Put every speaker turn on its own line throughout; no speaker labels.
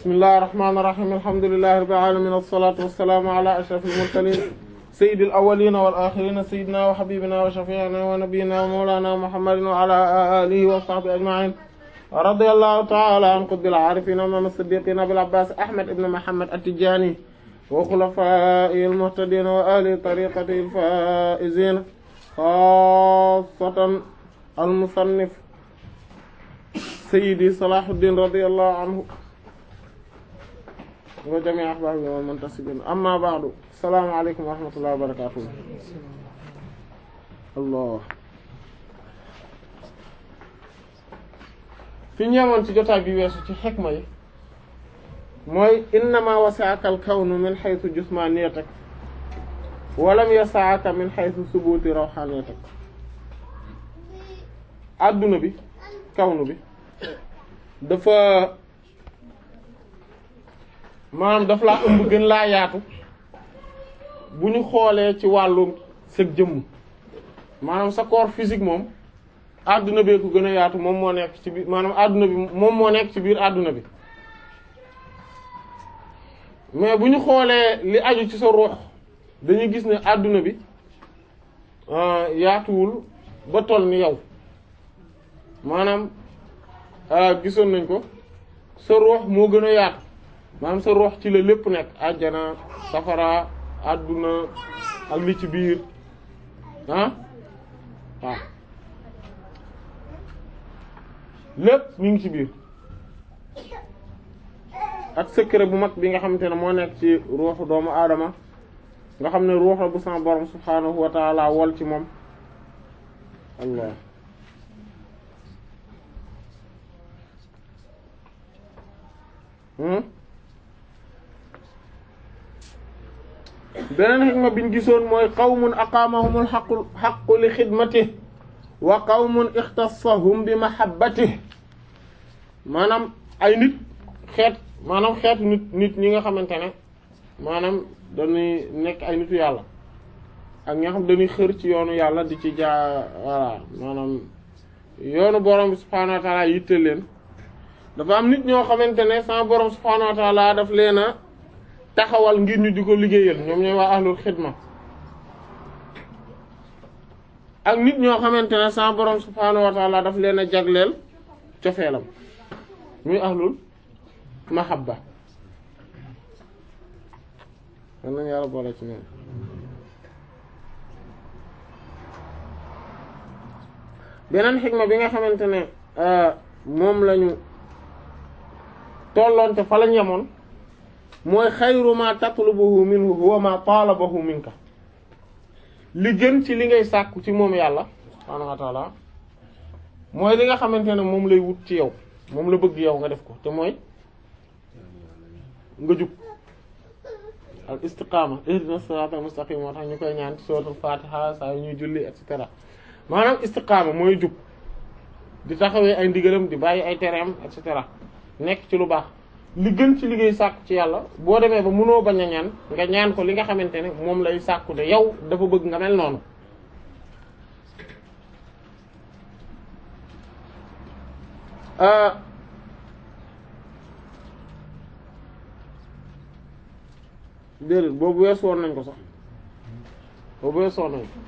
bismillahir rahmanir rahim alhamdulillahi rabbil alamin wassalatu wassalamu ala ashrafil mursalin sayyidil awwalin wal akhirin sayyidina wa habibina wa shafi'ina wa nabiyyina wa mawlana muhammadin wa ala alihi wa sahbihi ajma'in radiyallahu ta'ala an qutbil arifin wa imam as-siddiqin abil abbas ahmad ibn muhammad at-tijani wa khulafa'il muhtadin wa ahli tariqatil faizin khassatan al-musannif sayyidi salahuddin radiyallahu anhu wa jami' ahbabi wal muntasibin amma ba'du assalamu alaykum wa rahmatullahi wa barakatuh allah fi ñeemoon ci jotaay bi weesu ci xikma yi mooy innama wasi'aka al-kawnu min haythu jismaniyatak wa lam yas'aka min haythu subuti rawhaniyatak adduna bi kawnu bi dafa maanaam daf laa ëmb gën laa yaatu bu ñu xoolee ci wàllu sa jëmm maanaam sa corps physique moom adduna bee ko gën a yaatu moom moo nekk ci biir maanaam adduna bi moom moo nekk ci biir adduna bi mais bu ñu xoolee li aju ci sa ruux dañuy gis ne adduna bi yaatuwul ba toll ni yow maanaam gisoon nañ ko sa ruux moo gën a yaatu maanaam sa ruux ci la lépp nekk àjjana safara adduna ak li ci biir ah waaw lépp mi ngi ci biir ak secret bu mag bi nga xamante ne moo nekk ci ruuxu doomu aadama nga xam ne ruux la bu sama borom subhaanahu wa taala wol ci moom allah beneen xikma biñ gisoon mooy qawmun aqaamahumul xaqu xaqu li xidmatih wa qawmun ixtassahum bi mahabbatih maanaam ay nit xeet maanaam xeetu nit nit ñi nga xamante ne maanaam dañuy nekk ay nitu yàlla ak ñi nga xam dañuy xër ci yoonu yàlla di ci jaa voilà maanaam yoonu borom bi subhaanahu wa taala yitte leen dafa am nit ñoo xamante ne sama borom subhaanahu wa taala daf leen a taxawal ngir ñu di ko liggéeyal ñoom ñooy waa ahlul xidma ak nit ñoo xamante ne sama borom subhaanahu wa taala daf leen a jagleel cofeelam muy ahlul mahabba man nañu yàlla boole ci ñoom beneen xikma bi nga xamante ne moom lañu tolloon te fa lañ yemoon mooy xayru ma tatlubuhu minhu huwa ma talabahu minka li gën ci li ngay sàkku ci moom yàlla subhaanahu wa taala mooy li nga xamante ne moom lay wut ci yow moom la bëgg yow nga def ko te mooy nga jub al istiqama ihdina siratal mustaqim moo tax ñu koy ñaan ci suratul fatiha saa yu ñuy julli et cetera maanaam istiqama mooy jub di taxawee ay ndigalam di bàyyi ay tereem et cetera nekk ci lu baax li gën ci liggéey sàkku ci yàlla boo demee ba mënoo bañ a ñaan nga ñaan ko li nga xamante ne moom lay sàkku de yow dafa bëgg nga mel noonu déedéet boobu weesu woon nañ ko sax boobu weesu woon nañ ko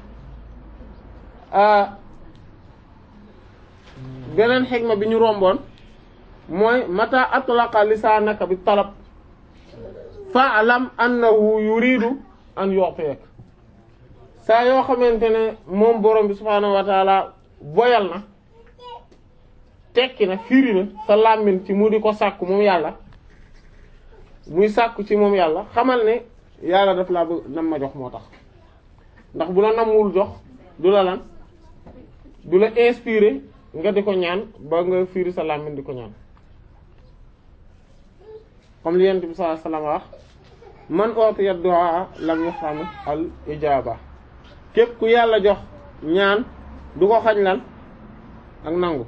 beneen xikma bi ñu romboon mooy mata atlaqa lisaanaka bi talab fa'lam annahu yuridu an yu'tiyak saa yoo xamante ne moom borom bi subhaanahu wa taala boyal na tekki na firi na sa làmmiñ ci mu di ko sàkku moom yàlla muy sàkku ci moom yàlla xamal ne yàlla daf laa bëgg nam ma jox moo tax ndax bu la namwul jox du la lan du la inspiré nga di ko ñaan ba nga firi sa làmmiñ di ko ñaan comme li yent bi sallallahu alayhi wasallam wax man utiya du'a lam yahram al ijaba képp ku yàlla jox ñaan du ko xañ lan ak nangu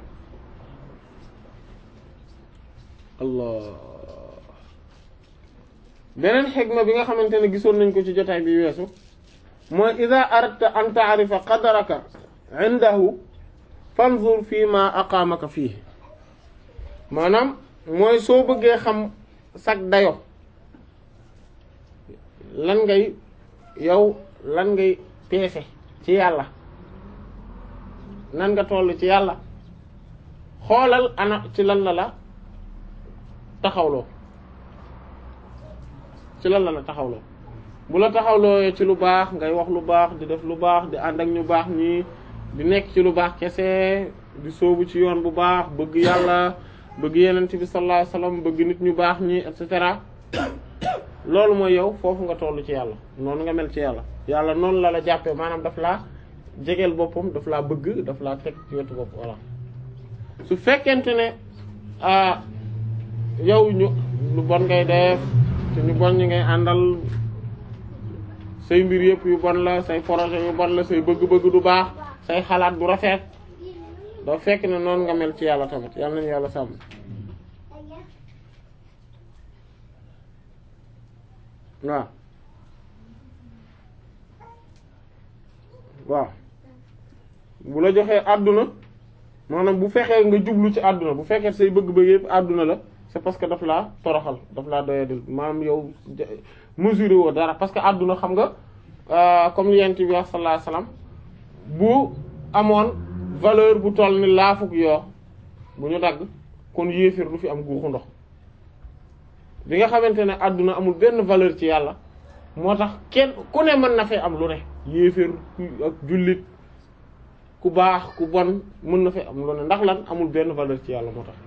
allah beneen xikma bi nga xamante ne gisoon nañ ko ci jotaay bi weesu mooy ida aradta an ta'rifa qadaraka indahu fanzur fii ma aqaamaka fii maanaam mooy soo bëggee xam sag dayo lan ngay yow lan ngay peese ci yàlla nan nga toll ci yàlla xoolal ana ci lan la la taxawloo ci lan la la taxawloo bu la taxawloo ci lu baax ngay wax lu baax di def lu baax di ànd ak ñu baax ñi di nekk ci lu baax kese di sóobu ci yoon bu baax bëgg yàlla bëgg yenent bi sallallahu alayhi wasallam bëgg nit ñu baax ñi et cetera loolu mooy yow foofu nga toll ci yàlla noonu nga mel ci yàlla yàlla noonu la la jàppee maanaam daf laa jegeel boppam daf laa bëgg daf laa teg ci wetu bopp voilà su fekkente ne ah yow ñu lu bon ngay def te ñu bon ñi ngay àndal say mbir yëpp yu bon la say projet yu bon la say bëgg-bëgg du baax say xalaat du rafet doo fekk ne noonu nga mel ci yàlla tamit yàlla nañu yàlla sàmm waaw waaw bu la joxee àdduna maanaam bu fexee nga jublu ci àdduna bu fekkee say bëgg-bëgg yëpp àdduna la c'est parce que daf laa toroxal daf laa doyadil maanaam yow mesuré woo dara parce que àdduna xam nga comme li yent bi wax sallallahu alayhi wasallam bu amoon valeur bu toll ni laafuk yoo bu ñu dagg kon yéefir du fi am guuxu ndox bi nga xamante ne àdduna amul benn valeur ci yàlla moo tax kenn ku ne mën na fee am lu ne yéefir ak jullit ku baax ku bon mën na fee am lu ne ndax lan amul benn valeur ci yàlla moo tax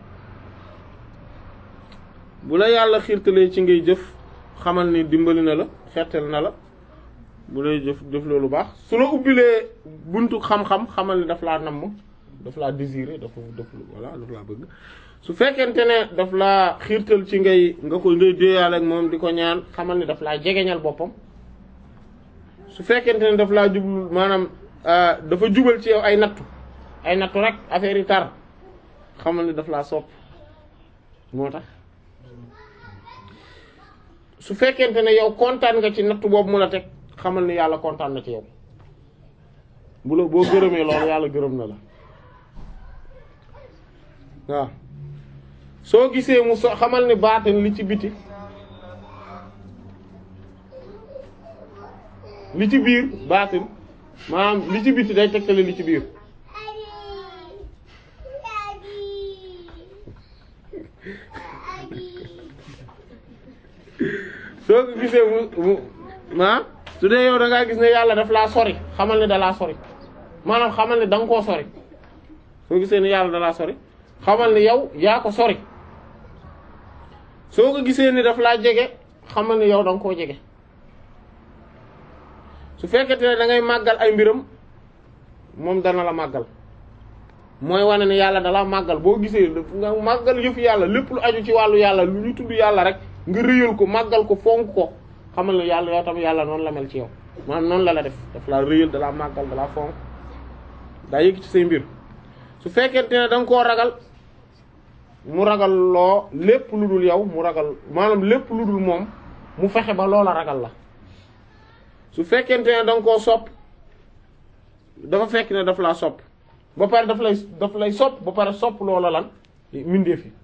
bu la yàlla xiirtalee ci ngay jëf xamal ni dimbali na la xettal na la bu lay jëf jëf loolu baax su la ubbilee buntu xam-xam xamal ni daf laa namm daf laa désirer dafa daf voilà daf laa bëgg su fekkente ne daf laa xiirtal ci ngay nga ko ngay déeyaale ak moom di ko ñaan xamal ni daf laa jegeñal boppam su fekkente ne daf laa jublu maanaam dafa jubal ci yow ay nattu ay nattu rek affaire yi tar xamal ni daf laa sopp moo tax su fekkente ne yow kontaan nga ci nattu boobu mu la teg xamal ni yàlla kontaan na ci yow bu la boo gërëmee loolu yàlla gërëm na la waaw soo gisee mu so xamal ni baatin li ci biti li ci biir baatin maanaam li ci biti day tegtale li ci biir soo ko gisee mu mu ma su dee yow da ngaa gis ne yàlla daf laa sori xamal ne da laa sori maanaam xamal ne da nga koo sori soo gisee ne yàlla da laa sori xamal ne yow yaa ko sori soo ko gisee ni daf laa jege xamal ne yow da nga koo jege su fekkente ne da ngay màggal ay mbiram moom dana la màggal mooy wane ne yàlla dala màggal boo gisee nga màggal yëfu yàlla lépp lu aju ci wàllu yàlla lu ñu tudd yàlla rek nga rëyal ko màggal ko fonk ko xamal ne yàlla yow tam yàlla noonu la mel ci yow maanaam noonu la la def daf laa rëyal dalaa màggal dalaa fonk daa yëg ci say mbir su fekkente ne da nga koo ragal mu ragal loo lépp lu dul yow mu ragal maanaam lépp lu dul moom mu fexe ba loola ragal la su fekkente ne da nga koo sopp dafa fekk ne daf laa sopp ba pare daf lay daf lay sopp ba pare sopp loola lan mbindeef yi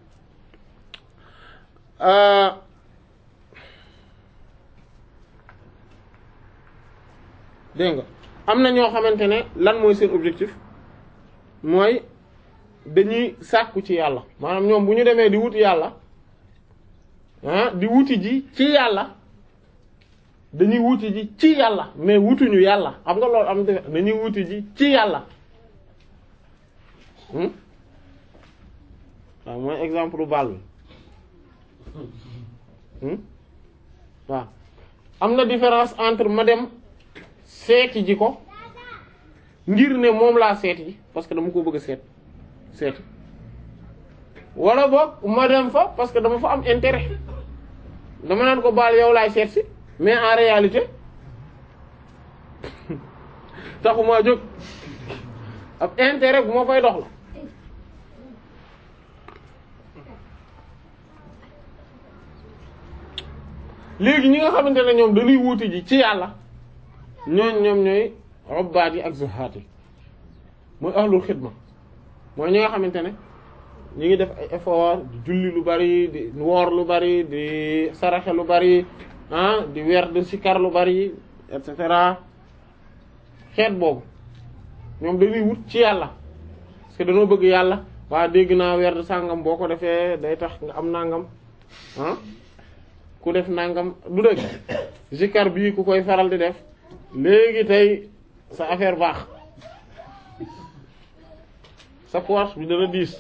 dégg nga am na ñoo xamante ne lan mooy seen objectif mooy dañuy sàkku ci yàlla maanaam ñoom bu ñu demee di wuti yàlla ah di wuti ji ci yàlla dañuy wuti ji ci yàlla mais wutuñu yàlla xam nga loolu am na dañuy wuti ji ci yàlla waaw mooy exemple bu baal bi waaw am na différence entre ma dem seeti ji ko ngir ne moom laa seeti ji parce que dama ko bëgg a seet seeti wala boog ma dem fa parce que dama fa am intérêt dama naan ko baal yow laay seet si mais en réalité taxumaa jóg ab intérêt bu ma fay dox la léegi ñi nga xamante ne ñoom dañuy wuti ji ci yàlla ñooñ ñoom ñooy robbaat yi ak zuhaat yi mooy ahlul xidma mooy ñi nga xamante ne ñi ngi def ay effort di julli lu bari di woor lu bari di saraxe lu bari ah di weer di sikar lu bari et cetera xeet boobu ñoom dañuy wut ci yàlla parce que dañoo bëgg yàlla waa dégg naa weer sàngam boo ko defee day tax nga am nangam ah ku def nangam du dëgg sikar bii ku koy faral di def léegi tey sa affaire baax sa poche bi dana diis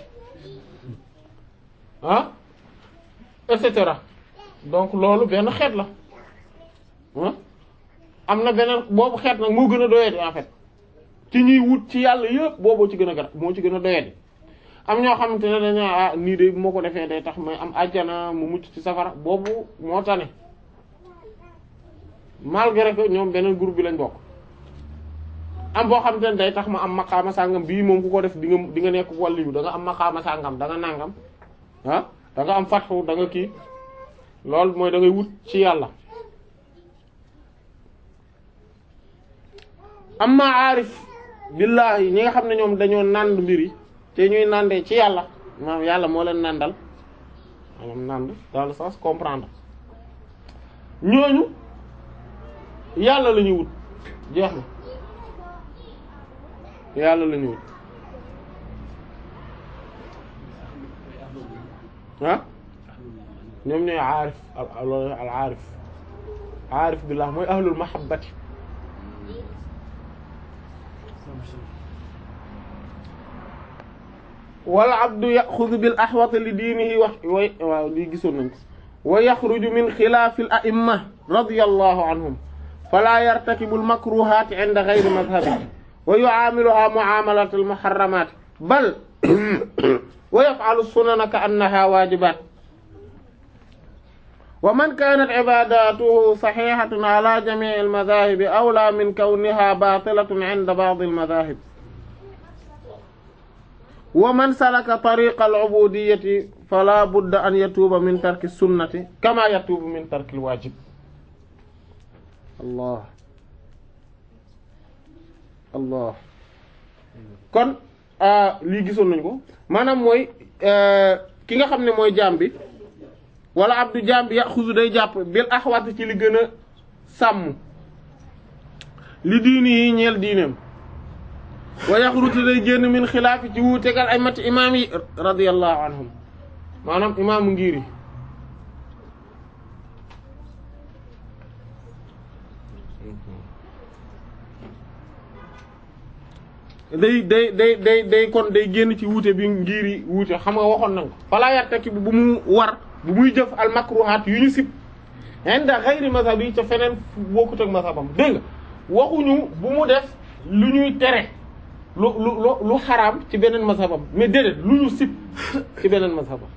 ah et cetera donc loolu benn xeet la ah am na beneen boobu xeet nag moo gën a doyadi en fait ci ñuy wut ci yàlla yëpp booboo ci gën a gar moo ci gën a doyadi am ñoo xamante ne dañu ah nii de moo ko defee day tax may am àjjana mu mucc ci safara boobu moo tane malgré que ñoom beneen groupe bi lañ bokk am boo xamante ne day tax ma am maqaama sàngam bii moom ku ko def di nga di nga nekk wàlliyu da nga am maqaama sàngam da nga nàngam ah da nga am fatxu da nga kii loolu mooy da ngay wut ci yàlla amma aarif billahi ñi nga xam ne ñoom dañoo nànd mbir yi te ñuy nàndee ci yàlla maanaam yàlla moo leen nàndal maanaam nànd dans le sens comprendre ñooñu yàlla la ñuy wut jeex na yàlla la ñuy wut ah ñoom ñooy aarif al al aarif aarif billah mooy ahlul mahabbati wal abdu yaxudu bil axwati li diinihi wax way waaw lii gisoon nañ ko wa yaxruju min xilaafi al a'imma radiyallahu anhum fala yartakibu al makruhaati inda gayri madhabihi wa yu'aamiluha mu'aamalata al muharramaat bal wa yaf'alu sunana ka annaha waajibaat wa man kaanat cibaadatuhu saxiixatun ala jamiici al madaahibi awlaa min kawniha baatilatun inda ba'di al madaahib wa man salaka tariqa al-ubudiyyati fala budda an yatuuba min tarki sunnati kama yatuubu min tarki al-waajib allah allah kon lii gisoon nañu ko maanaam mooy ki nga xam ne mooy jaam bi wala abdu jaam bi yaxuzu day jàpp bil axwat ci li gën a sàmm li diini yi ñeel diineem wa yaxrutu day génn min xilaafi ci wuutegal ay mati imaam yi radiyallahu anhum maanaam imaamu ngir yi day day day day day kon day génn ci wuute bi ngir yi wuute xam nga waxoon nañ ko falaa yartaki bu mu war bu muy jëf al makruhaat yu ñu sib inda xayri mazhab yi ca feneen bokkut ak mazhabam dégg nga waxuñu bu mu def lu ñuy tere lu lu lu xaraam ci beneen mazhabam mais déedéet lu ñu sib ci beneen mazhabam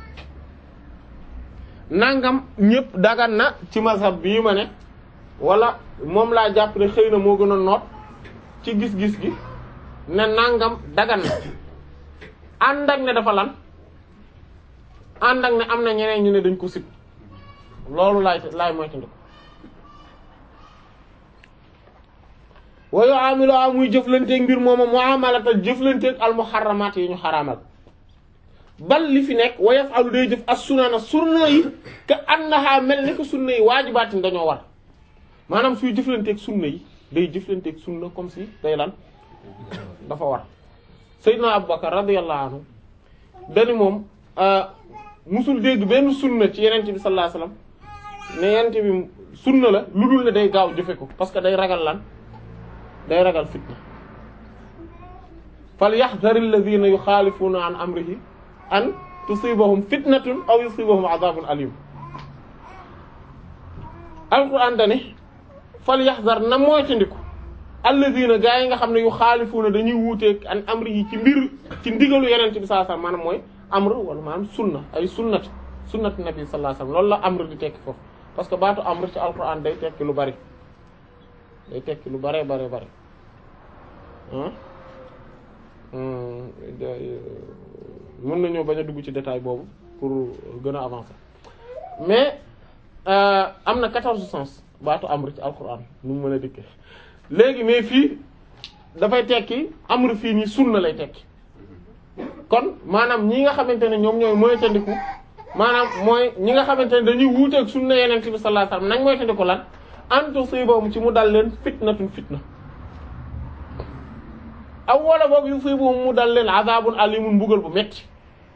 nangam ñëpp dagan na ci mazhab bii ma ne wala moom laa jàpp ne xëy na moo gën a noot ci gis-gis gi ne nangam dagan na ànd ak ne dafa lan ànd ak ne am na ñeneen ñu ne dañ ko sib loolu laay laay moytandiku wa yu'amilu a muy jëflanteeg mbir mooma mu'amalata jëflanteeg al muharramat yi ñu xaraamal bal li fi nekk wa yaf'alu day jëf as sunana sunna yi ka annaha mel ni ko sunna yi waajibaatin dañoo war maanaam suy jëflanteeg sunna yi day jëflanteeg sunna comme si day lan dafa war Seydina Abubakar radiyallahu anhu dani moom musul dégg benn sunna ci yenente bi sallallahu alayhi wasallam ne yenente bi sunna la lu dul ne day gaaw jëfe ko parce que day ragal lan day ragal fitna fal yahdhar alladhina yukhalifuna an amrihi an tusibahum fitnatun aw yusibahum adhabun alim alquran dane fal yahdhar na moytandiku alladhina gaa yi nga xam ne yukhalifuna dañuy wuuteeg an amrihi ci mbir ci ndigalu yenente bi sallallahu alayhi wasallam maanaam mooy amr wala maanaam sunna ay sunnat sunnat nabi sallallahu alayhi wasallam loolu la amr di tekki foofu parce que baatu amr ci alquran day tekki lu bari day tekki lu bare bare bare mën nañoo bañ a dugg ci détail boobu pour gën a avancer mais am na quatorze sens baatu amr ci alquran nu mu mën a dikkee léegi mais fii dafay tekki amr fii nii sunna lay tekki kon maanaam ñi nga xamante ne ñoom ñooy moytandiku maanaam mooy ñi nga xamante ne dañuy wuuteeg sunna yeneen bi sallallahu alayhi wasallam nañ moytandiku lan an tusibahum ci mu dal leen fitnatun fitna aw wala boog yusibahum mu dal leen azabun alimun mbugal bu metti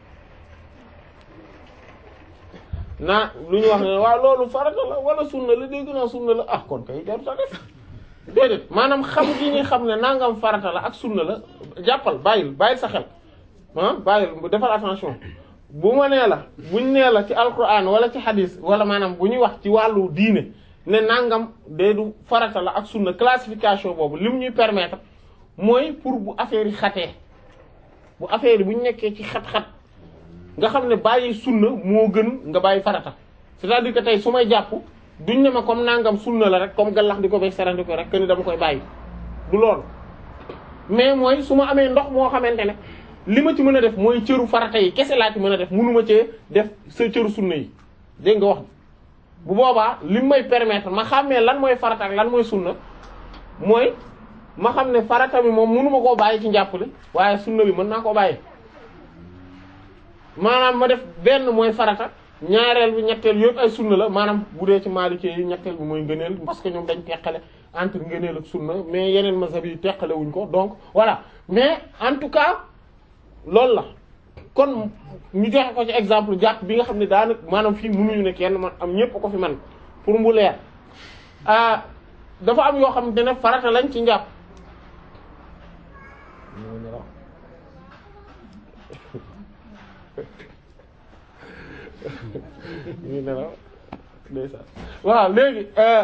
na lu ñu wax ne waaw loolu farata la wala sunna la dégg naa sunna la ah kon kay jarut a def déedéet maanaam xam gi ñuy xam ne nangam farata la ak sunna la jàppal bàyyil bàyyil sa xel ah bàyyil defal attention bu ma nee la buñ nee la ci alquran wala ci hadis wala maanaam bu ñuy wax ci wàllu diine ne nangam de du farata la ak sunna classification boobu li mu ñuy permettre mooy pour bu affaire yi xatee bu affaire yi bu ñu nekkee ci xat-xat nga xam ne bàyyi sunna moo gën nga bàyyi farata c'est-à-dire que tey su may jàpp duñ ne ma comme nangam sunna la rek comme gallax di ko bay sarandi ko rek que ni dama koy bàyyi du loolu mais mooy su ma amee ndox moo xamante ne li ma ci mën a def mooy cëru farata yi kese laa ci mën a def mënuma cee def sa cëru sunna yi dégg nga wax bu boobaa li may permettre ma xàmmee lan mooy farata ak lan mooy sunna mooy ma xam ne farata bi moom mënuma koo bàyyi ci njàppale waaye sunna bi mën naa koo bàyyi maanaam ma def benn mooy farata ñaareel bi ñetteel yëpp ay sunna la maanaam bu dee ci Maliki yi ñetteel bi mooy ngëneel parce que ñoom dañ teqale entre ngëneel ak sunna mais yeneen mazhab yi teqale wuñ ko donc voilà mais en tout cas loolu la kon ñu joxe ko ci exemple jàpp bi nga xam ne daanaka maanaam fii mënuñu ne kenn man am ñépp ko fi man pour mu leer ah dafa am yoo xam ne farata lañ ci njàpp ñu nelaw ndeysaan waaw léegi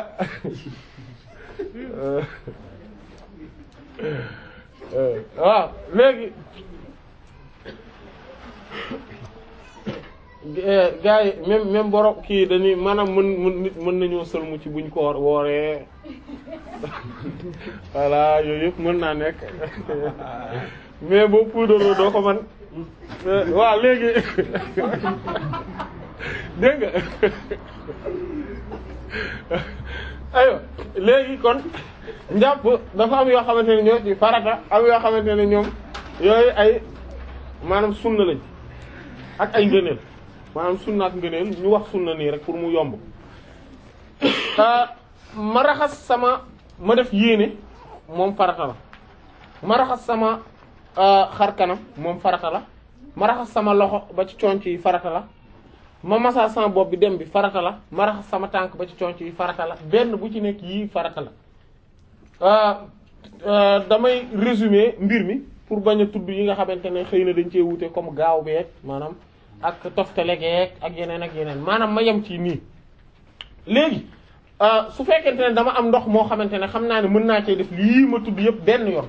waaw léegi gars yi même même borom kii dañuy maanaam mën mën nit mën nañoo sëlmu ci buñ ko wooree voilà yooyu yëpp mën naa nekk mais boo puudaroo doo ko man waaw léegi dégg nga aywa léegi kon njàpp dafa am yoo xamante ne ñoo ci farata am yoo xamante ne ñoom yooyu ay maanaam sunna lañ ak ay ngëneel maanaam sunna ak ngëneel ñu wax sunna nii rek pour mu yomb ma raxas sama ma def yéene moom farata la ma raxas sama xar kanam moom farata la ma raxas sama loxo ba ci conc yi farata la ma masa sama bopp bi dem bi farata la ma raxas sama tànk ba ci conc yi farata la benn bu ci nekk yii farata la damay résumer mbir mi pour bañ a tudd yi nga xamante ne xëy na dañ cee wute comme gaaw beeg maanaam ak toftale geeg ak yeneen ak yeneen maanaam ma yem ci nii léegi su fekkente ne dama am ndox moo xamante ne xam naa ne mën naa cee def lii ma tudd yëpp benn yoon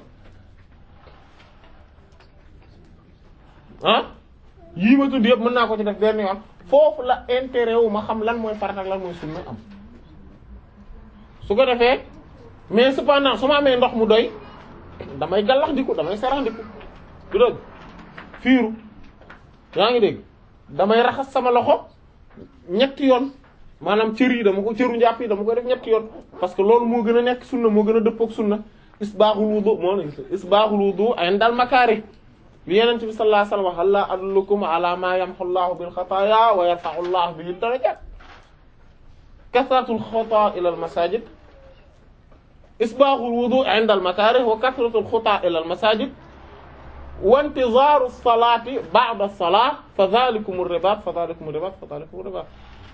ah yii ma tudd yëpp mën naa ko ci def benn yoon foofu la intérêt wu ma xam lan mooy farata ak lan mooy sunna am su ko defee mais cependant su ma amee ndox mu doy damay gallax ndiku damay sarax ndiku du dëgg fiiru yaa ngi dégg damay raxas sama loxo ñetti yoon maanaam cër yi dama ko cëru njàpp yi dama ko def ñetti yoon parce que loolu moo gën a nekk sunna moo gën a dëppook sunna isbaaxul wudu moo ne isbaaxul wudu indal makaari bi yenent bi sallallahu alayhi wasallam hal adullukum ala ma yamhu Allahu bil xataaya wa yarfa'u Allahu bihi darajaat kasratul xutaa ila al masajid isbaaxul wudu inda al makaarih wa kasratul xutaa ila al masajid wa intizaaru salaati ba'da salaat fa dhalikum ar-ribaat fa dhalikum ar-ribaat fa dhalikum ar-ribaat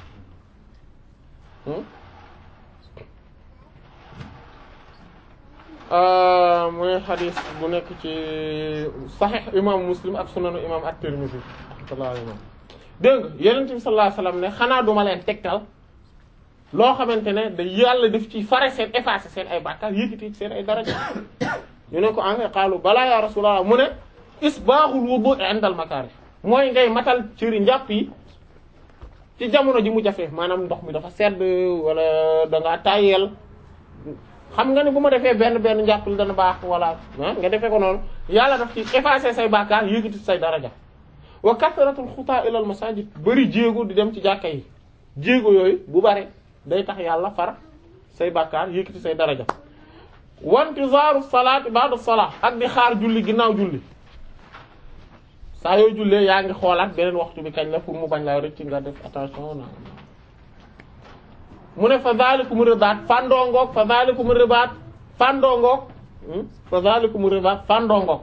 mooy xadis bu nekk ci saxiix imam muslim ak sunanu imam at-Tirmidhi rahmatullahi alayhi dégg nga yonent bi sallallahu alayhi wasallam ne xanaa duma leen tegtal loo xamante ne da yàlla def ci fare seen effacer seen ay bàkkaar yëkkati seen ay daraja ñu ne ko en fait qaalu balaa ya rasulullah mu ne isbaaxul wudu inda al makaari mooy ngay matal cëri njàpp yi ci jamono ji mu jafe maanaam ndox mi dafa sedd wala da ngaa tàyyeel xam nga ne bu ma defee benn benn njàppal dana baax wala nga defee ko noonu yàlla daf ci effacer say bàkkaar yëkkati say daraja wa kasratul xutaa ilal masajid bari jéego di dem ci jàkka yi jéego yooyu bu bare day tax yàlla far say bàkkaar yëkkati say daraja wa intizaaru salaati ba'da salaat ak di xaar julli ginnaaw julli saa yoo jullee yaa ngi xoolaat beneen waxtu bi kañ la pour mu bañ laa rëcc nga def attention na mu ne fa zalikum ribaat fandongoog fa zalikum ribaat fandongoog fa zalikum ribaat fandongoog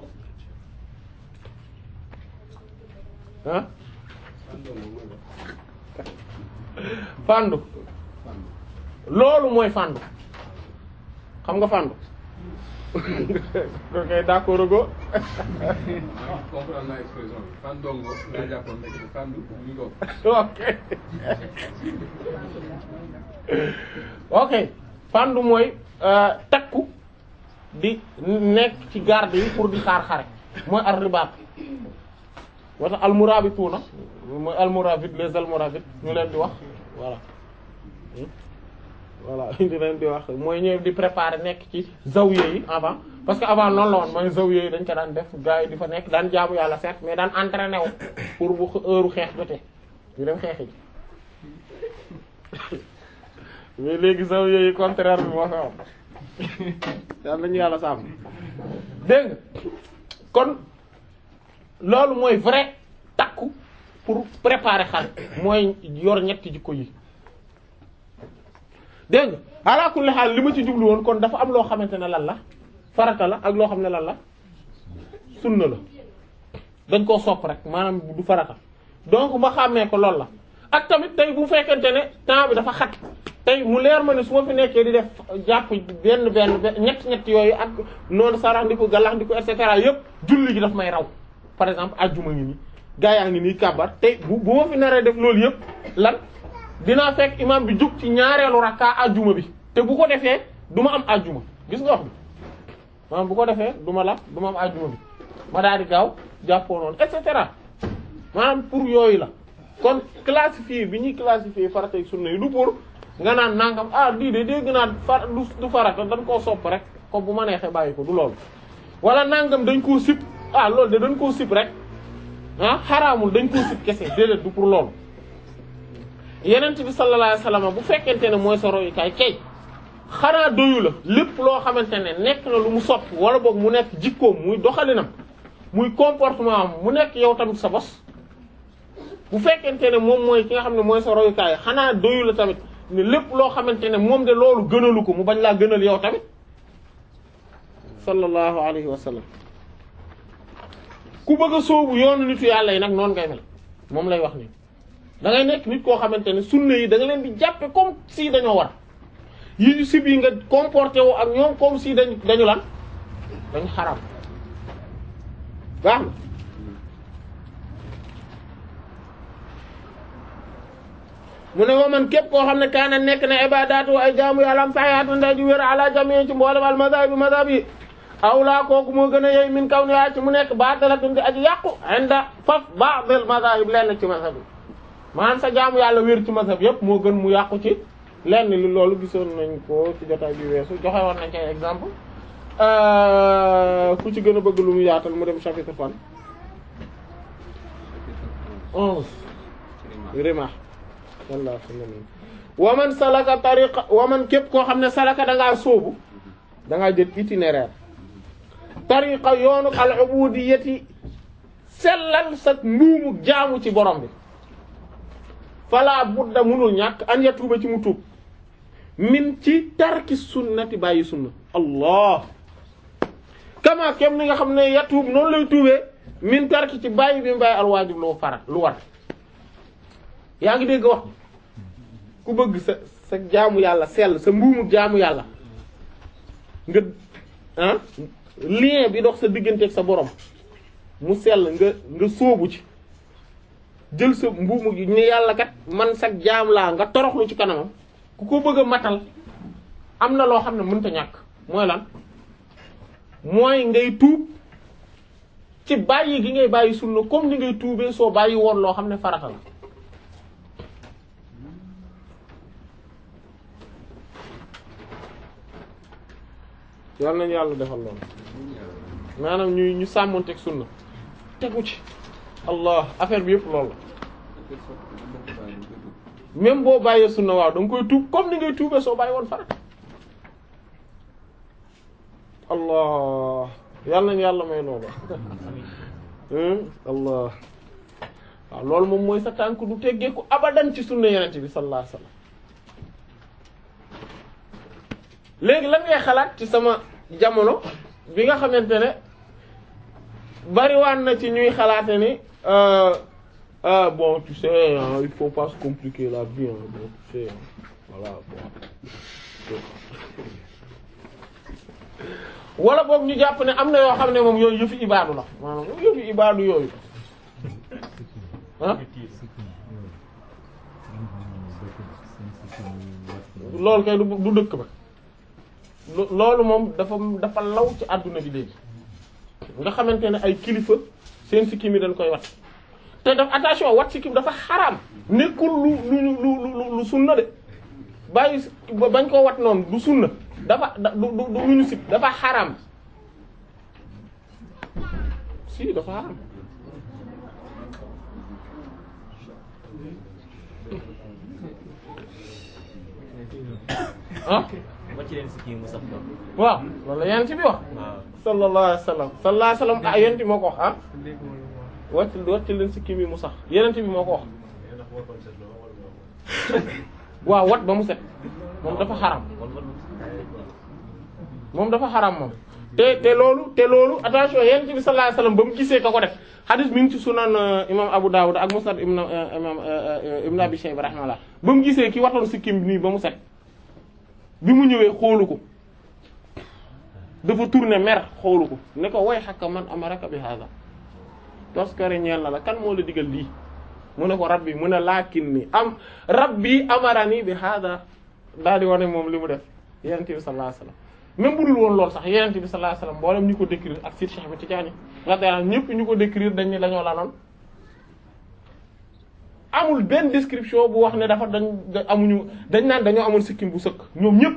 ah fandu loolu mooy fandu xam nga fandu ok d'accord go
comprendre naa expression bi fan dongo laa jàppoon nekk fandu ñu ko
ok ok fandu mooy euh, takku di nekk ci garde yi pour di xaar xare mooy ar ribaat wata almurabituuna mooy almoravide les almoravides ñu leen di wax voilà Hmm? voilà di leen di wax mooy ñëw di préparer nekk ci zawiya yi avant parce que avant noonu la woon mooy zawiya yi dañ ko daan def gars yi di fa nekk daan jaamu yàlla certes mais daan entraîné wu pour bu heure xeex jotee ñu dem xeex yi mais léegi zawiya yi contraire bi moo fa am yàlla nañu yàlla sàmm dégg nga kon loolu mooy vrai takku pour préparer xale mooy yor ñetti jikko yi dégg nga ala kulli xaal li ma ci jublu woon kon dafa am loo xamante ne lan la farata la ak loo xam ne lan la sunna la dañ koo sopp rek maanaam du farata donc ma xàmmee ko loolu la ak tamit tey bu fekkente ne temps bi dafa xat tey mu leer ma ne su ma fi nekkee di def jàpp benn benn benn ñett ñett yooyu ak noonu sarax ndi ko galax ndi ko et cetera yëpp julli gi daf may raw par exemple ajjuma ngi nii gaa yaa ngi nii kàbbar tey bu bu ma fi naree def loolu yëpp lan dinaa fekk imam bi jug ci ñaareelu rakka ajjuma bi te bu ko defee du ma am ajjuma gis nga wax bi maanaam bu ko defee du ma la du ma am ajjuma bi ma daal di gaaw jàppoo noonu et cetera maanaam pour yooyu la kon classifier bi ñuy classifier farata ak sunna yi du pour nga naan nangam ah lii de dégg naa far du du farata dañ koo sopp rek comme bu ma neexee bàyyi ko du loolu wala nangam dañ koo sip ah loolu de dañ koo sip rek ah xaraamul dañ koo sip kese déedéet du pour loolu yenent bi sallallahu alayhi wasallam bu fekkente ne mooy sa royukaay kay xanaa doyu la lépp loo xamante ne nekk na lu mu soppi wala boog mu nekk jikkoom muy doxalinam muy comportement am mu nekk yow tamit sa bos bu fekkente ne moom mooy ki nga xam ne mooy sa royukaay xanaa doyu la tamit ne lépp loo xamante ne moom de loolu gënalu ko mu bañ laa gënal yow tamit sallallahu alayhi wa sallam ku bëgg a sóobu yoonu nitu yàlla yi nag noonu ngay mel moom lay wax nii da ngay nekk nit koo xamante ne sunna yi da nga leen di jàppe comme si dañoo war yi ñu sib yi nga comporté wu ak ñoom comme si dañ dañu lan dañu xaram baax na mu ne wa man képp koo xam ne kaana nekk na ibadaatu ay jaamu yàlla am saxiyaatu nday ju wér ala jami ci mboolem al mazhab bi mazhab yi awlaa kooku moo gën a yey min kaw ni yaa ci mu nekk baatalatun di aji yàqu inda faf ba'dil mazahib lenn ci mazhab yi maanaam sa jaamu yàlla wér ci mazhab yépp moo gën mu yàqu ci lenn li loolu gisoon nañ ko ci jotaay bi weesu joxe woon nañ ci ay exemple ku ci gën a bëgg lu mu yaatal mu dem chapitre fan onze rima walla wa man salaka tariqa wa man képp koo xam ne salaka da ngaa sóobu da ngaa jël itinéraire tariqa yoonu al ubudiyati sellal sa mbuumu jaamu ci borom bi fala budda munul ñàkk an ya tuuba ci mu tuub min ci tarki sunnati bàyyi sunna allah kama kem ni nga xam ne ya tuub noonu lay tuubee min tarki ci bàyyi bi mu bàyyi al waajib lu farat lu war yaa ngi dégg wax ku bëgg sa sa jaamu yàlla sell sa mbuumu jaamu yàlla nga ah lien bi dox sa diggante ak sa borom mu sell nga nga sóobu ci jël sa mbuumu gi ne yàlla kat man sa jaam laa nga toroxlu ci kanamam ku ko bëgg a matal am na loo xam ne mënta ñàkk mooy lan mooy ngay tuub ci bàyyi gi ngay bàyyi sunna comme ni ngay tuubee soo bàyyi woon loo xam ne farata la yal nañu yàlla defal loolu maanaam ñuy ñu sàmmonteeg sunna tegu ci allah affaire bi yëpp loolu la même boo bàyyee sunna waaw da nga koy tuub comme ni ngay tuubee soo bàyyi woon farata allah yal nañu yàlla may loolu allah waaw loolu moom mooy sa tànk du teggeeku abadan ci sunna yenent bi sallallahu alayhi wasallam léegi lan ngay xalaat ci sama jamono bi nga xamante ne bariwaan na ci ñuy xalaate ni ah bon tu sais hein, il faut pas se compliquer la vie hein, bon tu sais hein, voilà bon wala boog ñu jàpp ne am na yoo xam ne moom yooyu yëfi ibaadu la maanaam yëfi ibaadu yooyu ah loolu kay du du dëkk ba lo- loolu moom dafa dafa law ci àdduna bi léegi nga xamante ne ay kilifa seen sikkim yi dañ koy wat te daf attention wat sikkim dafa xaraam nekkul lu lu lu lu lu sunna de bàyyi ba bañ koo wat noonu du sunna dafa da du du du lu ñu sib dafa xaraam si dafa xaraam ah
wàcc leen si kii mu sax ko
waaw loolu la yonent bi wax
waaw
sallallahu alayhi wa sallam sallallahu alayhi wa sallam ah yonent bi moo ko wax ah wàcc wàcc leen si kii bi mu sax yonent bi moo ko wax waaw wat ba mu set moom dafa xaram moom dafa xaram moom te te loolu te loolu attention yonent bi sallallahu alayhi wa sallam ba mu gisee ka ko def hadith mi ngi ci sunan euh, imam Abu Dawud ak musnad imam euh, imam euh, euh, ibn Abi Shayba rahimahullah ba mu gisee ki watoon sikkim bi nii ba mu set bi mu ñëwee xoolu ko dafa tourné mer xoolu ko ne ko way xakka man amaraka bi hada toskare ñeel na la kan moo la digal lii mu ne ko rabbi mu ne laakin ni am rabbi amarani bi hada daal di wane moom li mu def yenent bi sallallahu alayhi wasallam même bu dul woon loolu sax yenent bi sallallahu alayhi wasallam mboolem ñu ko décrire ak Sir Cheikh Ahmed Tidiane radiyallahu anhu ñëpp ñu ko décrire dañ ne dañoo lanoon amul benn description bu wax ne dafa dañ da- amuñu dañ naan dañoo amoon sikkim bu sëkk ñoom ñëpp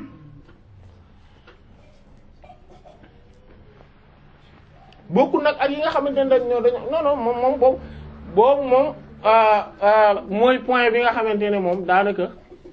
bokkul nag ak yi nga xamante ne dañ ñoo dañoo non non moom moom boobu boobu moom ah, ah, mooy point bi nga xamante ne moom daanaka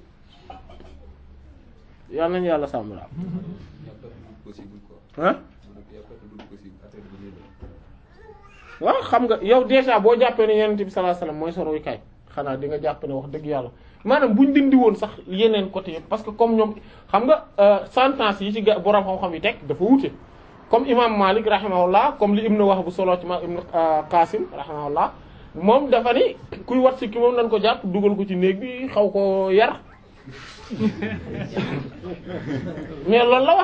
yal nañu yàlla sàmm la
possible quoi.
ah
Il y a pas de doute possible affaire bi nii la.
waaw xam nga yow déjà boo jàppee ne yonent bi sallallahu alayhi wasallam mooy sa royukaay xanaa di nga jàpp ne wax dëgg yàlla maanaam buñ dindi woon sax yeneen côté yëpp parce que comme ñoom xam nga euh, sentence yi ci ga borom xam-xam yi teg dafa wute comme imam Malik rahimahullah comme li Ibn Wahb bu solo ci ma Ibn euh, Qasim rahimahullah moom dafa ni kuy wat si ki moom nañ ko jàpp dugal ko ci néeg bi xaw ko yar mais loolu la wax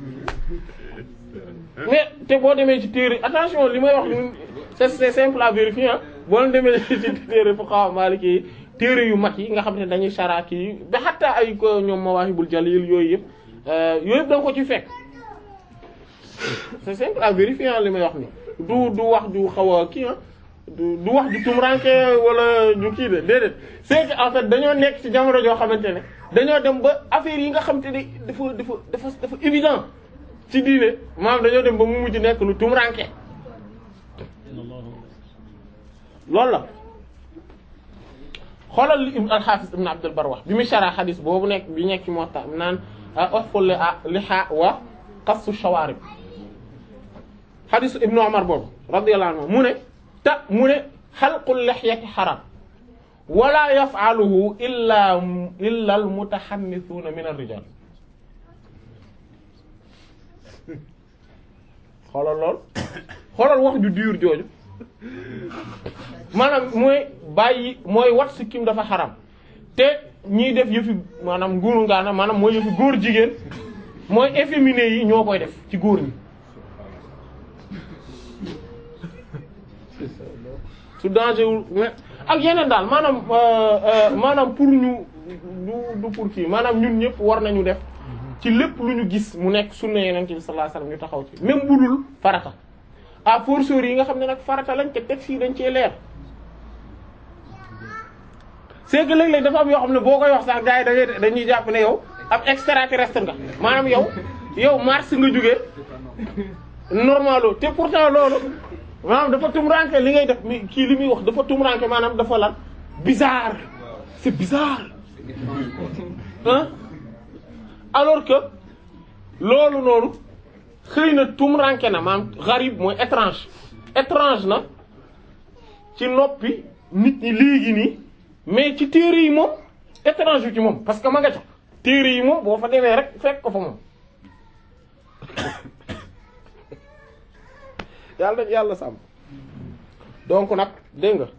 mais te boo demee ci téere attention li may wax ni c'est c'est simple à vérifier ah boo leen demee ci téere fuqaha maliki yi téere yu mag yi nga xam ne dañuy sharaki yi ba xataa ay ko ñoom mawahibul jalil yooyu yëpp yooyu yëpp da nga ko ci fekk c'est simple à vérifier ah li may wax ni du du wax du xaw a kii ah du du wax du tumranke wala du kii de déedéet c'est que en fait dañoo nekk ci jamono joo xamante ne dañoo dem ba affaire yi nga xamante ne dafa dafa dafa dafa évident ci diine maanaam dañoo dem ba mu mujj nekk lu tumranke loolu la xoolal li ibn al-Hafiz ibn Abd al-Barr wax bi mu shara xadis boobu nekk bi nekk ci Muwatta naan ohful liha wa qassu shawarib xadisu ibnu Umar boobu radiyallahu anhu mu ne ta mu ne xalqul lihyati haram wala yaf'aluhu illa illa al-mutahammithuna min ar-rijal xoolal lool xoolal wax ju dur jooju maanaam mooy bàyyi mooy wat sikkim dafa xaram te ñiy def yëfi maanaam nguuru ngaana maanaam mooy yëfi góor jigéen mooy efféminé yi ñoo koy def ci góor ñi su danger wul mais ak yeneen daal maanaam maanaam pour ñu du du pour kii maanaam ñun ñëpp war nañu def ci lépp lu ñu gis mu nekk sunna Yonent bi sallallahu alayhi wasallam ñu taxaw ci même bu dul farata à fortiori yi nga xam ne nag farata lañ te teg fii dañ cee leer c'est que léeg-léeg dafa am yoo xam ne boo koy wax sax gars yi da ngay dañuy jàpp ne yow ab extraterrestre nga maanaam yow yow Mars nga jógee normalo te pourtant loolu maanaam dafa tumranke li ngay def mi kii li muy wax dafa tumranke maanaam dafa lan bizarre c'est bizarre hein alors que loolu noonu xëy na tumranke na maanaam gharib mooy étrange étrange na ci noppi nit ñi léegi nii mais ci téere yi moom étrange ci moom parce que ma nga ca téere yi moom boo fa demee rek fekk ko fa moom yàlla dañ yàlla sàmm donc nag dégg nga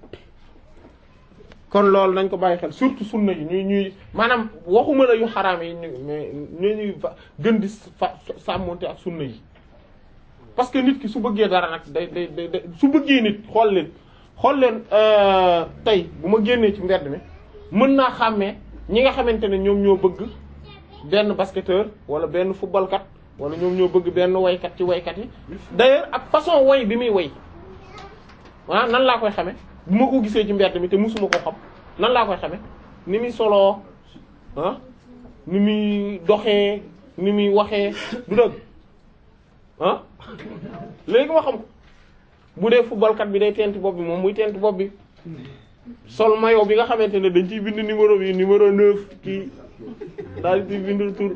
kon loolu nañ ko bàyyi xel surtout sunna yi ñuy ñuy maanaam waxuma la yu xaraam yi ñu mais ñu ñuy fa gën di fa sàmmonte ak sunna yi parce que nit ki su bëggee dara nag day day day day su bëggee nit xool leen xool leen tey bu ma génnee ci mbedd mi mën naa xàmmee ñi nga xamante ne ñoom ñoo bëgg benn basketteur wala benn footballkat wala ñoom ñoo bëgg benn waykat ci waykat yi d'ailleurs ak façon way bi muy way ah nan laa koy xame bu ma ko gisee ci mbedd mi te musuma ko xam nan laa koy xame ni muy soloo ah ni muy doxee ni muy waxee du dëgg ah léegi ma xam ko bu dee footballkat bi day tent bopp bi moom muy tent bopp bi sol maillot bi nga xamante ne dañ ciy bind numéro bi numéro 9 kii daal di ciy bind tur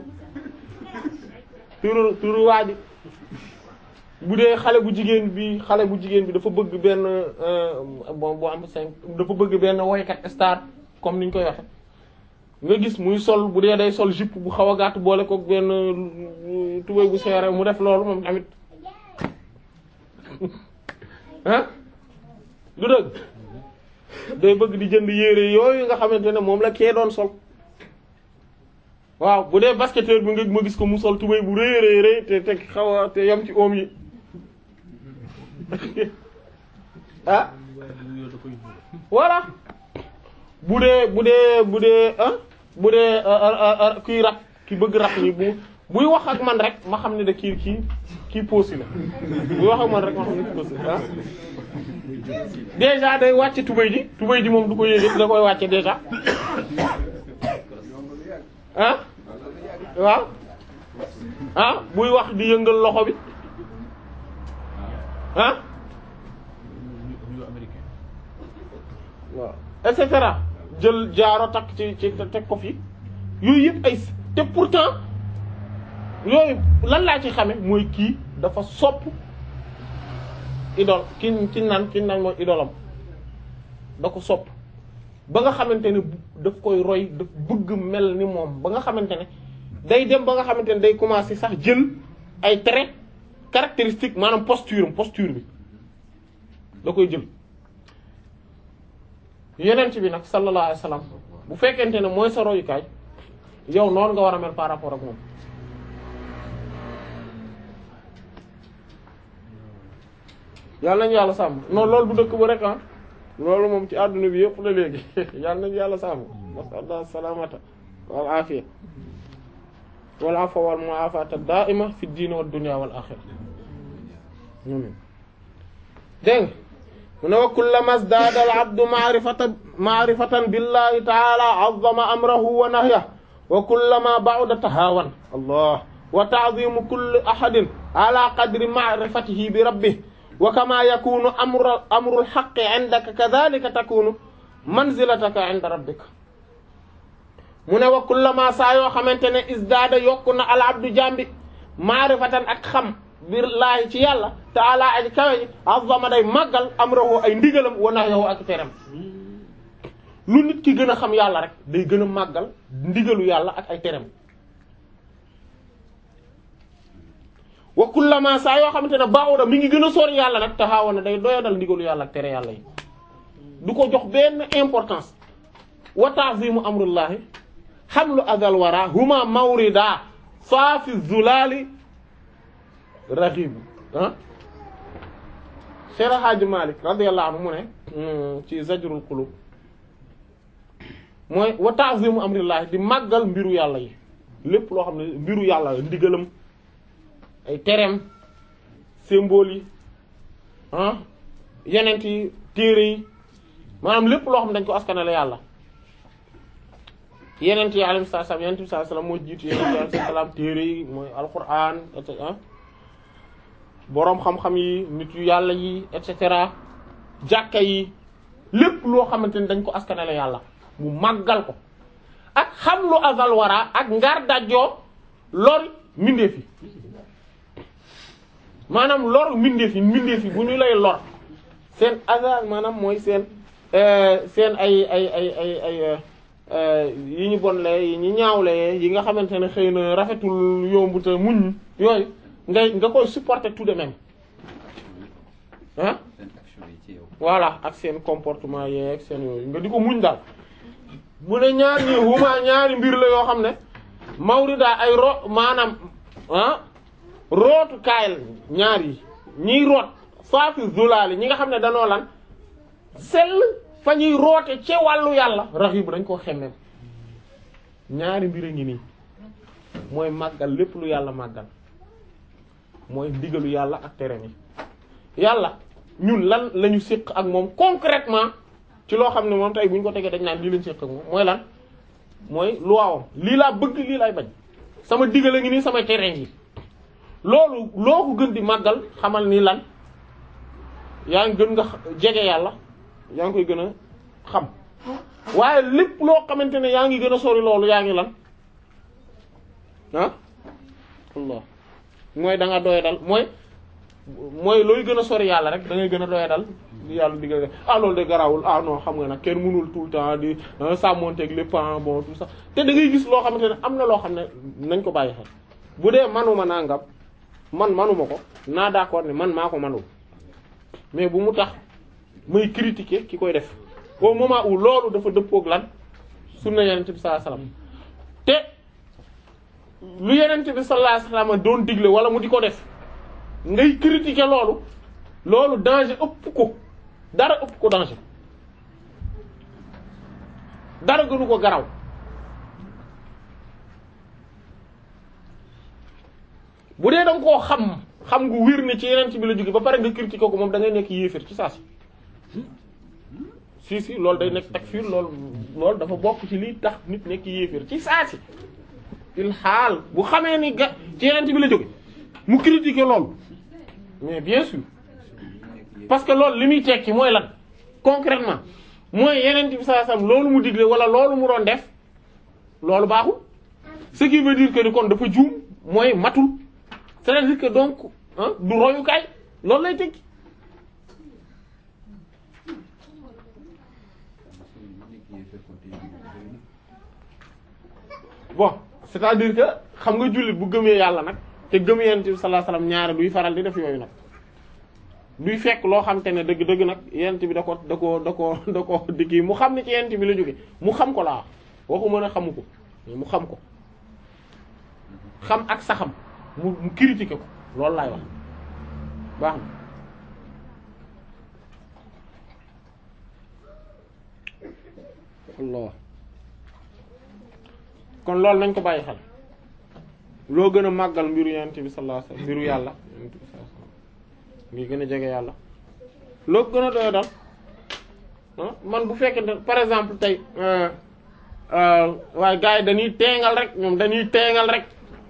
tur tur waa ji bu dee xale bu jigéen bi xale bu jigéen bi dafa bëgg benn bon bu am cinq dafa bëgg benn woykat star comme niñ koy waxe nga gis muy sol bu dee day sol jupe bu xaw a gàtt boole ko benn tubéy bu seere mu def loolu moom tamit ah du dëgg day bëgg di jënd yére yooyu nga xamante ne moom la kee doon sol waaw bu dee basketteur bi nga ma gis ko mu sol tubéy bu rëy rëy rëy te te xaw a te yam ci oom yi ah voilà bu dee bu dee bu dee ah bu dee kuy rap ki bëgg rap ni bu buy wax ak man rek ma xam ne da kii kii kii poosi la buy wax ak man rek ma xam ne kii poosi ah déjà day wàcce tubéy ji tubéy ji moom du ko yéege da koy wàcce déjà ah waaw ah buy wax di yëngal loxo bi ah waaw et cetera jël jaaro takk ci ci teg ko fi yooyu yëpp ay te pourtant yooyu lan laa ci xame mooy kii dafa sopp idole ki ki naan ki naan mooy idolam da ko sopp ba nga xamante ne daf koy roy daf bëgg mel ni moom ba nga xamante ne day dem ba nga xamante ne day commencer sax jël ay traits caractéristiques maanaam posture posture bi da koy jël yenent bi nag sallallahu alayhi wasallam bu fekkente ne mooy sa royukaay yow noonu nga war a mel par rapport ak moom yàlla nañu yàlla sàmm non loolu bu dëkk ba rek ah loolu moom ci àdduna bi yëpp la léegi yàlla nañu yàlla sàmm masallah salamata wal afiya wal afwa wal mu'afata da'ima fi diin wad dunya wal akhirah dégg mu ne wa kullama zdada al abdu ma'rifatan ma'rifatan billahi ta'ala 'azzama amrahu wa nahyahu wa kullama ba'da tahawan allah wa ta'zimu kulli ahadin ala qadri ma'rifatihi bi rabbih wa kama yakunu amru amru al haqqi 'indaka kadhalika takunu manzilataka 'inda rabbika mu ne wa kullama saa yoo xamante ne isdaada yokku na al abdu jambi maarifatan ak xam billaahi ci yàlla taala aji kawe ji azama day màggal amrahu ay ndigalam wa nahyahu ak teram lu nit ki gën a xam yàlla rek day gën a màggal ndigalu yàlla ak ay teram wa kullama saa yoo xamante ne baawuda mi ngi gën a sori yàlla nag taxawa na day doyadal ndigalu yàlla ak tere yàlla yi du ko jox benn importance wa ta'zimu amrullahi xamlu adal wara huma mawrida faafi zulali raghib ah Cheikh Hadji Malick radiyallahu anhu mu ne ci zajrul qulub mooy wa ta'zimu amrillahi di màggal mbiru yàlla yi lépp loo xam ne mbiru yàlla ndigalam ay tereem symbole yi ah yenent yi téere yi maanaam lépp loo xam ne dañ ko askanale yàlla yenent yi alayhi salaam yenent bi sallallahu alayhi wasallam moo jiitu yenent yi alayhi salaam téere yi mooy alquran et cetera boroom xam-xam yi nit yu yàlla yi et cetera jàkka yi lépp loo xamante ni dañ ko askanale yàlla mu màggal ko ak xam lu azal wara ak ngar dajjoo lor mbindeef yi maanaam lor mbindeef yi mbindeef yi bu ñu lay lor seen aza maanaam mooy seen seen ay ay ay ay ay yi ñu bonle yi ñu ñaawle yi nga xamante ne xëy na rafetul yomb te muñ yooyu ngay nga koy supporter tout de même ah
seen action yi ci yow.
voilà ak seen comportement yeeg seen yooyu nga di ko muñ daal mu ne ñaar ñi huma ñaari mbir la yoo xam ne mawrida ay ro maanaam ah rootu kaayal ñaar yi ñiy root saafi zulaali ñi nga xam ne danoo lan sell fa ñuy roote ci wàllu yàlla raxibu dañ koo xemmem ñaari mbir a ngi nii mooy màggal lépp lu yàlla màggal mooy ndigalu yàlla ak tere mi yàlla ñun lan la ñu séq ak moom concrètement ci loo xam ne moom tey bu ñu ko tegee dañ naan lii lañ séq ak moom mooy lan mooy luwaawam lii laa bëgg lii lay bañ sama digal a ngi nii sama tere ngi loolu loo ko gën di màggal xamal ni lan yaa ngi gën nga jege yàlla yaa ngi koy gën a xam waaye lépp loo xamante ne yaa ngi gën a sori loolu yaa ngi lan ah Allah mooy da nga doy dal mooy mooy looy gën a sori yàlla rek da ngay gën a doy dal li yàlla digal ah loolu de garawul ah non xam nga nag kenn mënul tout le temps di sàmmonteeg lépp ah bon tout ça te da ngay gis loo xamante ne am na loo xam ne nañ ko bàyyi xel bu dee manuma nangam man manuma ko naa d'accord ne man maa ko manul mais bu mu tax may critiquer ki koy def au moment où loolu dafa dëppook lan sunna yenente bi sallallahu alayhi wasallam te lu yenente bi sallallahu alayhi wasallam doon digle wala mu di ko def ngay critiquer loolu loolu danger ëpp ko dara ëpp ko danger dara gënu ko garaw bu dee danga koo xam xam ngu wér ne ci yeneen bi la jóge ba pare nga critiquer ko moom da ngay nekk yéefér ci saa si si si loolu day nekk takfir loolu loolu dafa bokk ci lii tax nit nekk yéefér ci saa si il xaal bu xamee ni ga ci yeneen bi la jóge mu critiquer loolu mais bien sûr parce que loolu li muy tekki mooy lan concrètement mooy yeneen bi saa sam loolu mu digle wala loolu mu doon def loolu baaxul ce qui veut dire que ni kon dafa juum mooy matul c'est-à-dire que donc ah du royukaay loolu lay tekki bon c'est-à-dire que xam nga jullit bu gëmee yàlla nag te gëm yonent bi sallallahu alayhi wasallam ñaare duy faral di def yooyu nag duy fekk loo xam te ne dëgg-dëgg nag yonent bi da ko da ko da ko da ko di kii mu xam ne ci yonent bi la jóge mu xam ko laa waxu mën a xamu ko mais mu xam ko xam ak saxam mu mu critiquer ko loolu laay wax baax na Allah kon loolu nañ ko bàyyi xel loo gën a màggal mbiru yonent bi sallallahu alayhi wasallam mbiru yàlla yonent bi sallallahu alayhi wasallam ngi gën a jege yàlla loo gën a doyo dal man bu fekkee par exemple tey waaye gars yi dañuy teengal rek ñoom dañuy teengal rek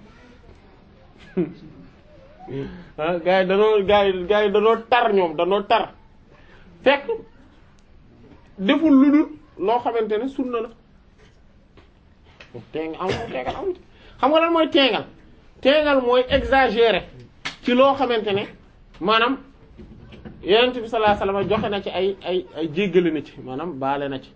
ah gars yi danoo gars yi gars yi danoo tar ñoom danoo tar fekk deful lu dul loo xamante ne sunna la teengal amul teengal amul xam nga lan mooy teengal teengal mooy exagérer ci loo xamante ne maanaam yonent bi sallallahu alayhi wasallam joxe na ci ay ay ay jéggale na ci maanaam baale na ci